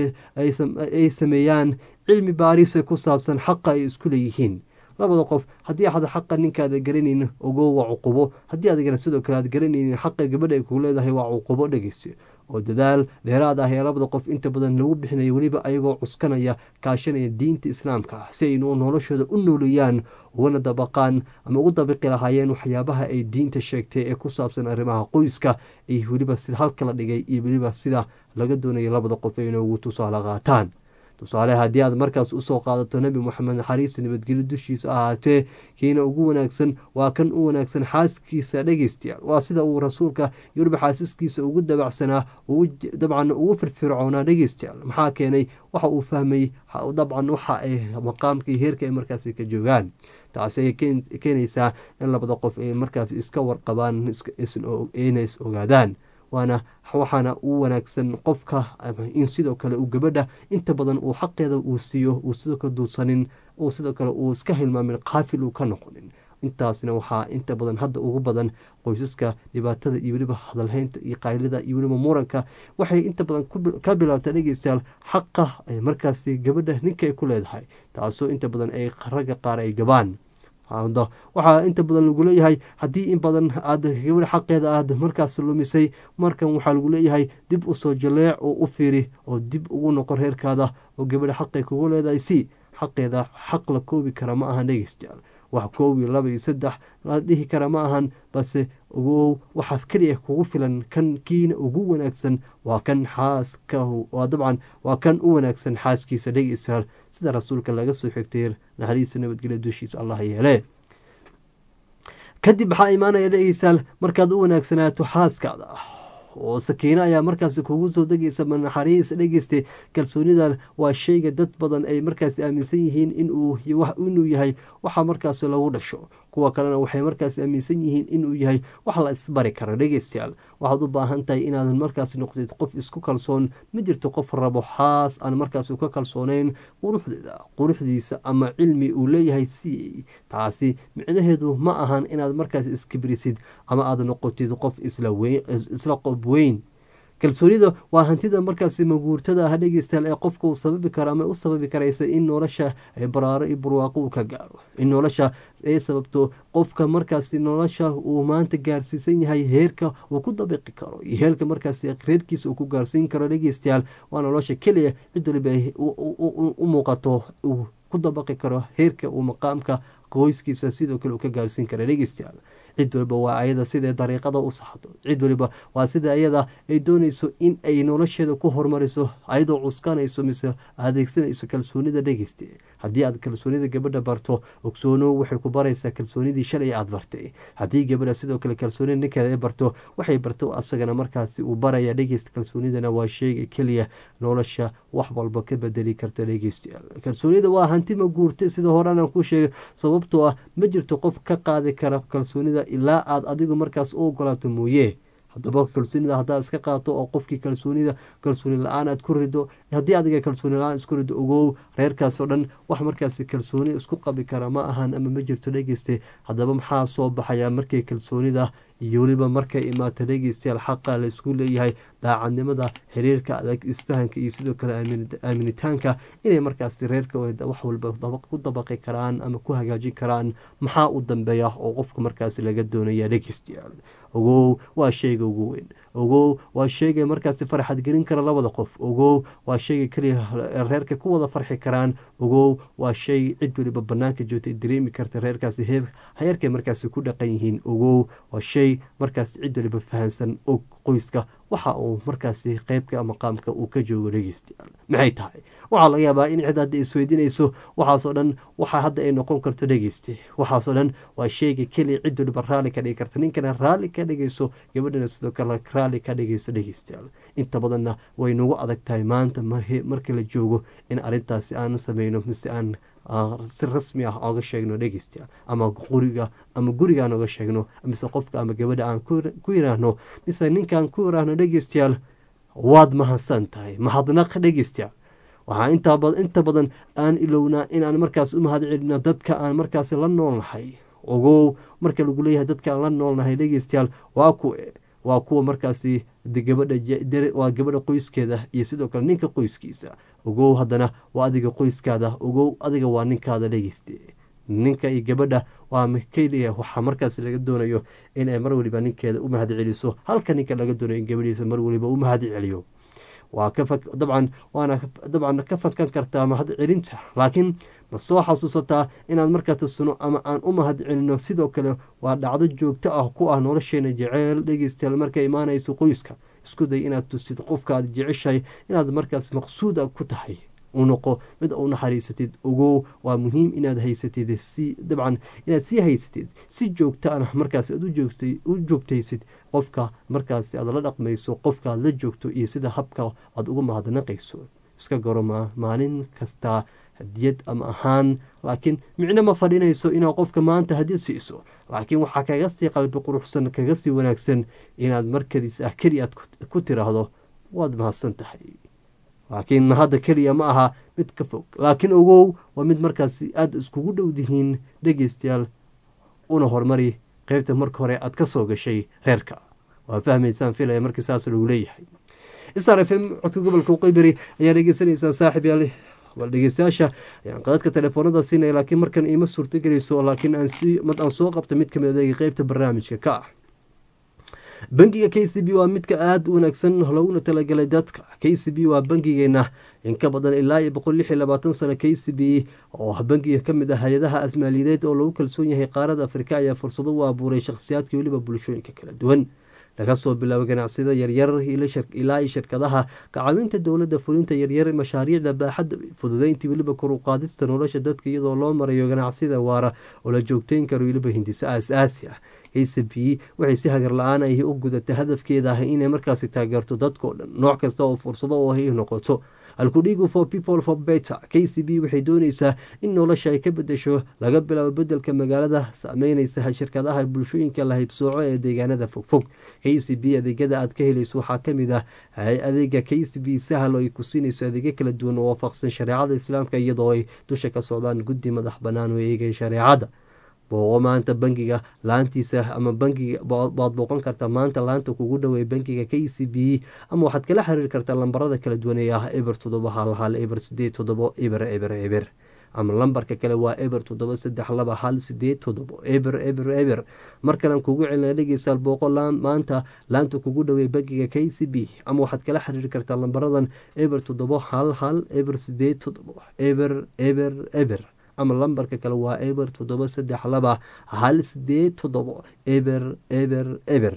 ay sameeyaan cilmi baarisa ku saabsan xaqa ay isku leeyihiin labada qof haddii axad xaqa ninkaada garanaynin ogo waa cuqubo haddii adigana sidoo kale aad garanaynin xaqa gabadha ay kugu leedahay waa cuqubo dhegeyste oo dadaal dheeraad ah ee labada qof inta badan lagu bixinayo weliba ayagoo cuskanaya kaashanaya diinta islaamka ah si aynu noloshooda u nooleeyaan ugana dabaqaan ama ugu dabiqi lahaayeen waxyaabaha ay diinta sheegtay ee ku saabsan arrimaha qoyska iyo weliba sida halka la dhigay iyo weliba sida laga doonayo labada qof ay inoogu tusaale qaataan tusaale haddii aad markaas usoo qaadato nebi moxamed naxariista nabadgelyo dushiisa ahaatee kiina ugu wanaagsan waa kan u wanaagsan xaaskiisa dhegeystayaal waa sida uu rasuulka iyo weliba xaasiskiisa ugu dabacsanaa dabcan ugu firfircoonaa dhegeystayaal maxaa keenay waxa uu fahmay dabcan waxa ay maqaamka iyo heerka ay markaasi ka joogaan taasi ay keenaysaa in labada qof ay markaas iska warqabaan ina is ogaadaan waana waxaana u wanaagsan qofka in sidoo kale uu gabadha inta badan uu xaqeeda uu siiyo uu sidoo kale duudsanin uu sidoo kale uu iska hilmaamin qaafil uu ka noqonin intaasna waxaa inta badan hadda ugu badan qoysaska dhibaatada iyo weliba hadalhaynta iyo qaylida iyo weliba muranka waxay inta badan ka bilaabtaa dhegeystayaal xaqa ay markaasi gabadha ninka ay ku leedahay taasoo inta badan ay ragga qaar ay gabaan waxaa inta badan lagu leeyahay haddii in badan aad gabadha xaqeeda aad markaas lumisay markan waxaa lagu leeyahay dib usoo jaleec oo u fiiri oo dib ugu noqon reerkaada oo gabadha xaqay kugu leedahay si xaqeeda xaq la koobi kara ma ahan dhegeystayaal wax koob iyo laba iyo saddex la dhihi kara ma ahan balse ogow waxaa keliya kugu filan kan kiina ugu wanaagsan waa kan xaaska waa dabcan waa kan u wanaagsan xaaskiisa dhegeystayaal sida rasuulka laga soo xigtay naxariista nabadgelya dushiisa allah yeele kadib maxaa imaanaya dhegeystayaal markaad u wanaagsanaato xaaskaada oo sakiino ayaa markaasi kugu soo degaysa naxariis dhegeysta kalsoonidan waa shayga dad badan ay markaasi aaminsan yihiin inuu yahay waxa markaasi lagu dhasho kuwa kalena waxay markaasi aaminsan yihiin inuu yahay wax la isbari karo dhegeystayaal waxaad u baahan tahay inaadan markaasi noqdid qof isku kalsoon ma jirto qof rabo xaas aan markaasi ka kalsooneyn quruxdeeda quruxdiisa ama cilmi uu leeyahay siiyey taasi micnaheedu ma ahan inaad markaasi iskibrisid ama aad noqotid qof isla qob weyn kalsoonida waa hantida markaasi maguurtada ah dhegeystayaal ee qofka uu sababi karo ama u sababi karaysa in nolosha baraaro iyo barwaaqo uu ka gaaro in nolosha ay sababto qofka markaasi nolosha uu maanta gaarsiisan yahay heerka uu ku dabiqi karo iyo heerka markaasi reerkiisa uu ku gaarsiin karo dhegeystayaal waa nolosha keliya cid waliba u muuqato uu ku dabaqi karo heerka uu maqaamka qoyskiisa sidoo kale uu ka gaarsiin kara dhegeystayaal cid waliba waa ayada siday dariiqada u saxdo cid waliba waa sida ayada ay doonayso in ay nolosheeda ku horumariso ayadoo cuskanayso mise adeegsanayso kalsoonida dhegeysta haddii aad kalsoonida gabadha barto ogsoono waxay ku baraysaa kalsoonidii shalay aad bartay haddii gabadha sidoo kale kalsoonida ninkeeda ay barto waxay barto asagana markaasi uu baraya dhegeysta kalsoonidana waa sheega keliya nolosha wax walba ka bedeli karta dhegeystayaal kalsoonida waa hantima guurta sida horean aan ku sheegay sababtoo ah ma jirto qof ka qaadi kara kalsoonida ilaa aad adigu markaas u ogolaato mooye haddaba kalsoonida haddaad iska qaato oo qofkii kalsoonida kalsooni la-aan aad ku rido haddii adiga kalsooni la-aan isku rido ogow reerkaas oo dhan wax markaasi kalsooni isku qabi kara ma ahan ama ma jirto dhegeyste haddaba maxaa soo baxaya markay kalsoonida iyo weliba markay imaato dhegeystayaal xaqa laysku leeyahay daacadnimada xiriirka adag isfahanka iyo sidoo kale aaminitaanka inay markaasi reerka wax walba ku dabaqi karaan ama ku hagaajin karaan maxaa u dambeeya oo qofka markaasi laga doonaya dhegeystayaal ogow waa sheyga ugu weyn ogow waa sheegay markaasi farxad gelin kara labada qof ogow waa sheyga keliya reerka ku wada farxi karaan ogow waa shay cid waliba banaanka joogta dareemi karta reerkaasi heerkay markaasi ku dhaqan yihiin ogow waa shay markaasi cid waliba fahansan og qoyska waxa uu markaasi qeybka maqaamka uu ka joogo dhegeystayaal maxay tahay waxaa laga yaabaa in cid hadda isweydiinayso waxaasoo dhan waxa hadda ay noqon karto dhegeyste waxaasoo dhan waa sheyga keliya cid waliba raalli ka dhigi karta ninkana raalli ka dhigayso gabadhana sidoo kale raalli ka dhigayso dhegeystayaal inta badanna way nagu adag tahay maanta markii la joogo in arrintaasi aan sameyno mise aan si rasmi ah oga sheegno dhegeystayaal ama quriga ama gurigaan oga sheegno mise qofka ama gabadha aan ku yiraahno mise ninkaan ku yiraahno dhegeystayaal waad mahadsan tahay mahadnaq dhegeystayaal waxaa inta badan aan ilownaa inaan markaas u mahad celino dadka aan markaas la noolnahay ogow marka lagu leeyahay dadka aan la noolnahay dhegeystayaal waa kuwe waa kuwa markaasi gabadhawaa gabadha qoyskeeda iyo sidoo kale ninka qoyskiisa ogow haddana waa adiga qoyskaada ogow adiga waa ninkaada dhegeyste ninka iyo gabadha waa keliya waxaa markaas laga doonayo inay mar waliba ninkeeda u mahad celiso halka ninka laga doonayo in gabadhiisa mar waliba u mahad celiyo waa dabcan waana dabcan ka fankan kartaa mahad celinta laakiin ma soo xasuusataa inaad markaa tusano ama aan u mahad celino sidoo kale waa dhacdo joogto ah ku ah nolosheena jeceyl dhegeystayaal markay imaanayso qoyska isku day inaad tusid qofka aad jeceshahay inaad markaas maqsuuda ku tahay u noqo mid u naxariisatid ogow waa muhiim inaad haysatid si dabcan inaad sii haysatid si joogto ah markaas aad u joogtaysid qofka markaas aad la dhaqmayso qofka aad la joogto iyo sida habka aad uga mahadnaqayso iska garo maalin kasta hadiyad ama ahaan laakiin micno ma fadhinayso inaad qofka maanta hadiyad siiso laakiin waxaa kaga sii qalbi quruxsan kaga sii wanaagsan inaad markadiis ah keli aad ku tiraahdo waad mahadsan tahay laakiin mahadda keliya ma aha mid ka fog laakiin ogow waa mid markaas aada iskugu dhowdihiin dhegeystayaal una horumari qeybta marka hore aad ka soo gashay reerka waa fahmaysaan filaya markii saas lagu leeyahay star f m codka gobolka qeybari ayaa dhegeysanaysaan saaxib yaal bal dhegeystayaasha ayaan qadadka telefoonada siinaya laakiin markan iima suurtagelayso laakiin aan soo qabta mid kamid adeega qeybta barnaamijka ka ah bangiga k c b waa midka aada u wanaagsan looguna talagalay dadka k c b waa bangigeena in ka badan ilaa iyo boqol lix iyo labaatan sano k c b oo bangiga kamid ah hay-adaha asmaaliyadeed oo lagu kalsoon yahay qaarada afrika ayaa fursado u abuuray shakhsiyaadka weliba bulshooyinka kala duwan laga soo bilaabo ganacsiyada yaryar ilaa iyo shirkadaha kacaawinta dowladda fulinta yaryar mashaariicda baaxadda fududeyntii weliba kor u qaadista nolosha dadka iyadoo loo marayo ganacsiyada waara oo la joogteyn karo weliba hindiso aas-aasi ah k c b waxay si hagar la-aan ay u gudata hadafkeeda ah inay markaasi taageerto dadkao dhan nooc kasta oo fursado oo ay noqoto halkudhigu for people for better k c b waxay dooneysaa in nolosha ay ka bedesho laga bilaabo bedelka magaalada saameyneysa shirkadaha bulshooyinka la haybsooco ee deegaanada fogfog k c b adeegyada aad ka helayso waxaa kamid ah adeega k c b sahal oo ay ku siinayso adeegyo kala duwan oo waafaqsan shareecada islaamka iyadoo ay dusha ka socdaan guddi madax banaan oo eegay shareecada booqo maanta bangiga laantiisa ama bangiga waad booqan kartaa maanta laanta kugu dhowey bangiga k c b ama waxaad kala xiriiri kartaa lambarada kala duwan ee ah eber toddoba hal hal eber sideed toddobo eber eber eber ama lambarka kale waa eber toddoba saddex laba hal sideed toddobo eber eber eber mar kalean kugu celina dhegeysaal booqo maanta laanta kugu dhowey bangiga k c b ama waxaad kala xiriiri kartaa lambaradan eber toddobo hal hal eber sideed toddobo eber eber eber ama lambarka kale waa eber toddoba saddex laba hal sideed toddobo eber eber eber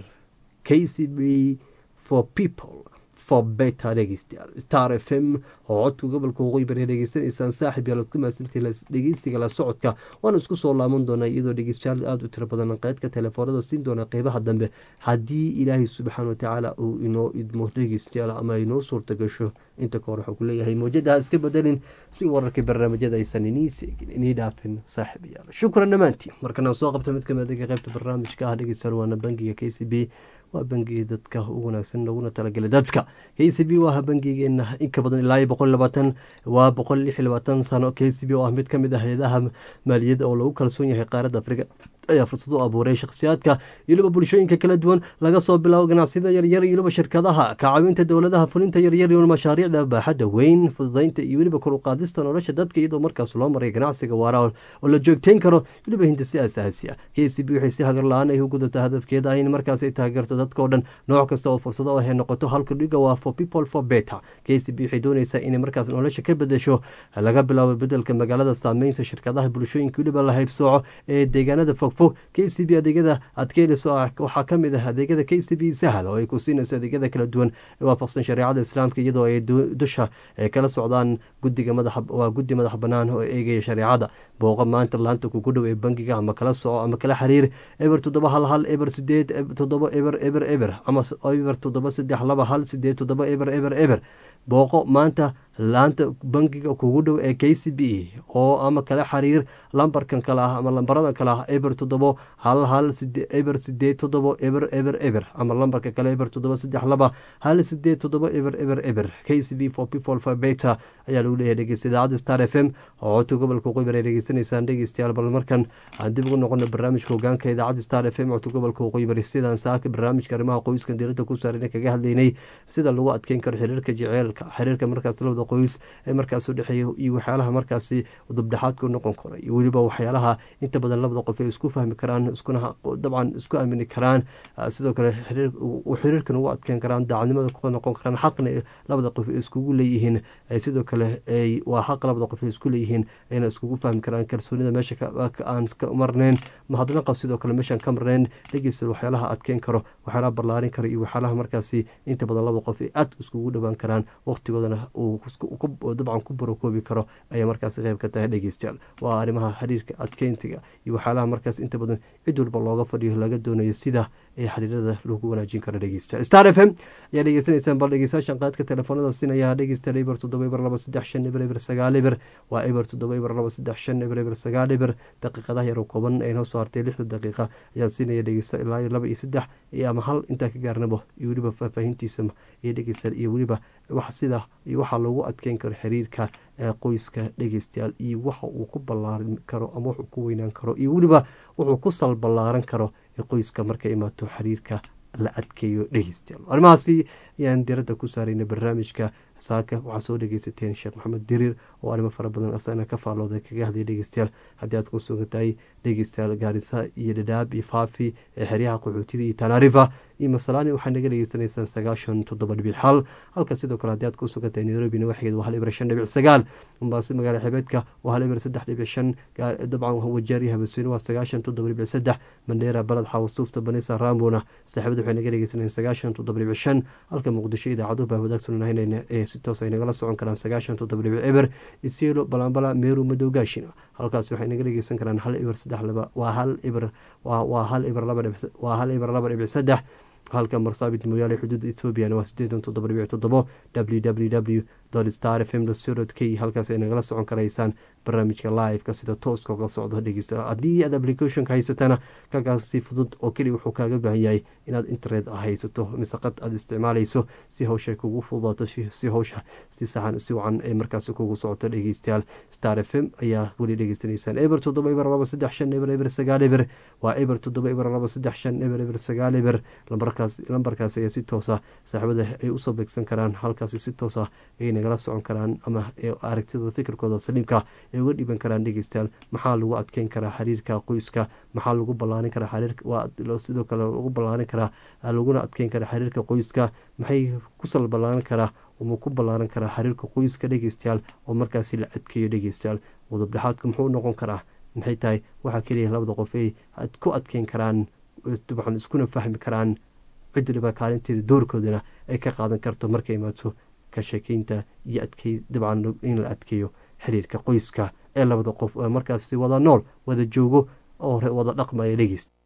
k c b for people for better dhegeystayaal star f m oo codka gobolka waqooyi bari dhegeysanaysaan saaxib yaalood ku mahadsantihi dhegeysiga la socodka waana isku soo laaban doonaa iyadoo dhegeystayaal aada u tiro badan qeydka telefoonada siin doona qeybaha dambe haddii ilaahay subxaana watacaala uu inoo idmo dhegeystayaal ama inoo suurta gasho inta ka hor waxuu ku leeyahay mawjadaha iska bedelin si wararkii barnaamijyada aysan inii seegin inii dhaafin saaxib yaal shukran dhammaantiin markanaan soo qabta mid kamid aga qeybta barnaamijka ah dhegeystayaal waana bangiga k c b waa bangigii dadka ugu wanaagsan laguna talagelay dadka k c b waa bangigeena inka badan ilaa iyo boqol labaatan waa boqol lix iyo labaatan sano k c b oo ah mid kamid ah hay-adaha maaliyadda oo lagu kalsoon yahay qaaradda afrika ayaa fursad u abuuray shakhsiyaadka iyoliba bulshooyinka kala duwan laga soo bilaabo ganacsiyada yaryar iyoliba shirkadaha kacaawinta dowladaha fulinta yaryar iyo mashaariicda baaxadda weyn fududaynta iyo weliba kor u qaadista nolosha dadka iyadoo markaas loo maray ganacsiga waara oo la joogteyn karo weliba hindisi asaasi ah k c b waxay si hagar la-aan ay u gudataa hadafkeeda ah in markaas ay taageerto dadka oo dhan nooc kasta oo fursado ah ay noqoto halka dhiga waa for people for better k c b waxay doonaysaa inay markaas nolosha ka bedesho laga bilaabo bedelka magaalada saameynta shirkadaha bulshooyinka weliba la haybsooco ee deegaanada fog fog k c b adeegyada aad ka heleyso waxaa kamid ah adeegyada k c b sahal oo ay ku siinayso adeegyada kala duwan ee waafaqsan shareecada islaamka iyadoo ay dusha kala socdaan gudiga waa guddi madax banaan oo eegaya shareecada booqa maanta laanta kugu dhow ee bangiga ama kala soco ama kala xiriir eber toddoba hal hal eber sideed toddoba eber eber eber ama eber toddoba saddex laba hal sideed toddoba eber eber eber booqo maanta laanta bangiga kugu dhow ee k c b oo ama kala xiriir lambarkan kale ah ama lambarada kale ah eber toddobo hal hal eber sideed toddobo eber eber eber ama lambarka kale eber toddoba saddex laba hal sideed toddoba eber eber eber k c b for people for beta ayaa lagu leeyahay dhegeysta idaacadda star f m oo codka gobolka waqooyi ay dhegeysanaysaan dhegeystayaal bal markan aan dib ugu noqono barnaamijka hogaanka idaacadda star f m codka gobolka waqooyi bari sidaan saaka barnaamijka arrimaha qoyskan diiradda ku saarana kaga hadlaynay sida lagu adkeyn karo xiriirka jeceelka xiriirka markaas labada qoys ee markaas udhexeeya iyo waxyaalaha markaasi dubdhexaadku noqon karo iyo weliba waxyaalaha inta badan labada qof ay isku fahmi karaan iskuna dabcan isku aamini karaan sidoo kale xiriirkan ugu adkeyn karaan daacadnimada ku noqon karaan xaqna labada qof ay iskugu leeyihiin sidoo kale waa xaq labada qof ay isku leeyihiin ayna iskugu fahmi karaan kalsoonida meesha aan ka marneyn mahadnaqa sidoo kale meeshaan ka marneyn dhegeysta waxyaalaha adkeyn karo waxyaalaha ballaarin karo iyo waxyaalaha markaasi inta badan labada qof ay aad iskugu dhowaan karaan waqtigoodana uu dabcan ku barokoobi karo ayaa markaas qeyb ka tahay dhegeystayaal waa arrimaha xiriirka adkeyntiga iyo waxyaalaha markaas inta badan cid walba looga fadhiyo laga doonayo sida ee xiriirada lagu wanaajin karo dhegeystayaal star f m ayaa dhegeysanaysaan bal dhegeystayaashan qaadka telefoonada sinaya dhegeystayaal eber toddoba eber laba saddex shan eber eber sagaal eber waa eber toddoba eber laba saddex shan eber eber sagaal eber daqiiqadaha yar oo kooban ee noo soo hartay lixda daqiiqa ayaa siinaya dhegeysta ilaa iyo laba iyo saddex iyo ama hal intaa ka gaarnabo iyo weliba faahfaahintiisa iyo dhegeystayaal iyo weliba wax sida iyo waxaa loogu adkeyn karo xiriirka qoyska dhegeystayaal iyo waxa uu ku ballaarin karo ama wuxuu ku weynaan karo iyo weliba wuxuu ku sal ballaaran karo qoyska markay imaato xiriirka la adkeeyo dhegeystayaal arrimahaasi ayaan diradda ku saarayna barnaamijka saaka waxaa soo dhegeysateen sheekh maxamed diriir oo arrimo fara badan asagana ka faallooday kaga hadlaya dhegeystayaal haddii aad ku sugan tahay dhegeystayaal gaarisa iyo dhadhaab iyo faafi ee xeryaha qaxootida iyo tanaarifa iyo masalaani waxaa naga dhegeysanaysaan sagaashan toddoba dhibic xal halka sidoo kale haddii aad ku sugan tahay nairobi nawaxgeed waa hal ibir shan dhibic sagaal mombaaso magaala xebeedka waa hal ibir saddex dhibic shan dabcan wajaari habasweyne waa sagaashan toddoba dhibic saddex mandheera balad xawasuufta banisa rambona saaxiibada waxay naga dhegeysanayaan sagaashan toddoba dhibic shan halka muqdisho idaacaduhu baa wadaagtunanahaynayna ee si toos ay nagala socon karaan sagaashan toddoba dhibic eber isielo balambala meeru madowgaashina halkaas waxay naga dhegeysan karaan hal ibir saddex laba waa hal ibir waa hal ibir laba waa hal ibir laba dhibic saddex halka marsaabit mooyaale xuduudda ethoobiana waa sideetan toddoba dhibic toddobo w w w star f m co k halkaas ay nagala socon karaysaan barnaamijka live-ka sida tooska uga socdo dhegeysta haddii aad applicationka haysatana kagaas si fudud oo keliya wuxuu kaaga baahan yahay inaad internet haysato mise qad aad isticmaalayso si hawsha kugu fududaato si hawsha si saxan si wacan ay markaasi kugu socoto dhegeystayaal star f m ayaa weli dhegeysanaysaan eber toddoba eber laba saddex shan eber eber sagaal eber waa eber toddoba eber laba saddex shan eber eber sagaal eber lambarkaas lambarkaas ayaa si toosa saaxiibada ay usoo beegsan karaan halkaasi si toosa ay nagala socon karaan ama aragtida fikirkooda saliimka ay uga dhiban karaan dhegeystayaal maxaa lagu adkeyn karaa xiriirka qoyska maxaa lagu ballaarin karaa xiriir sidoo kale lagu ballaarin karaa laguna adkeyn karaa xiriirka qoyska maxay kusal ballaarin karaa uma ku ballaaran karaa xiriirka qoyska dhegeystayaal oo markaasi la adkeeyo dhegeystayaal udubdhexaadku muxuu noqon karaa maxay tahay waxaa keliya labada qof ay ku adkeyn karaan dabcan iskuna fahmi karaan cid waliba kaalinteeda doorkoodana ay ka qaadan karto markay imaato ka sheekeynta iyo adkey dabcan in la adkeeyo xiriirka qoyska ee labada qof oo markaasi wada nool wada joogo oo wada dhaqmaya dhegeyst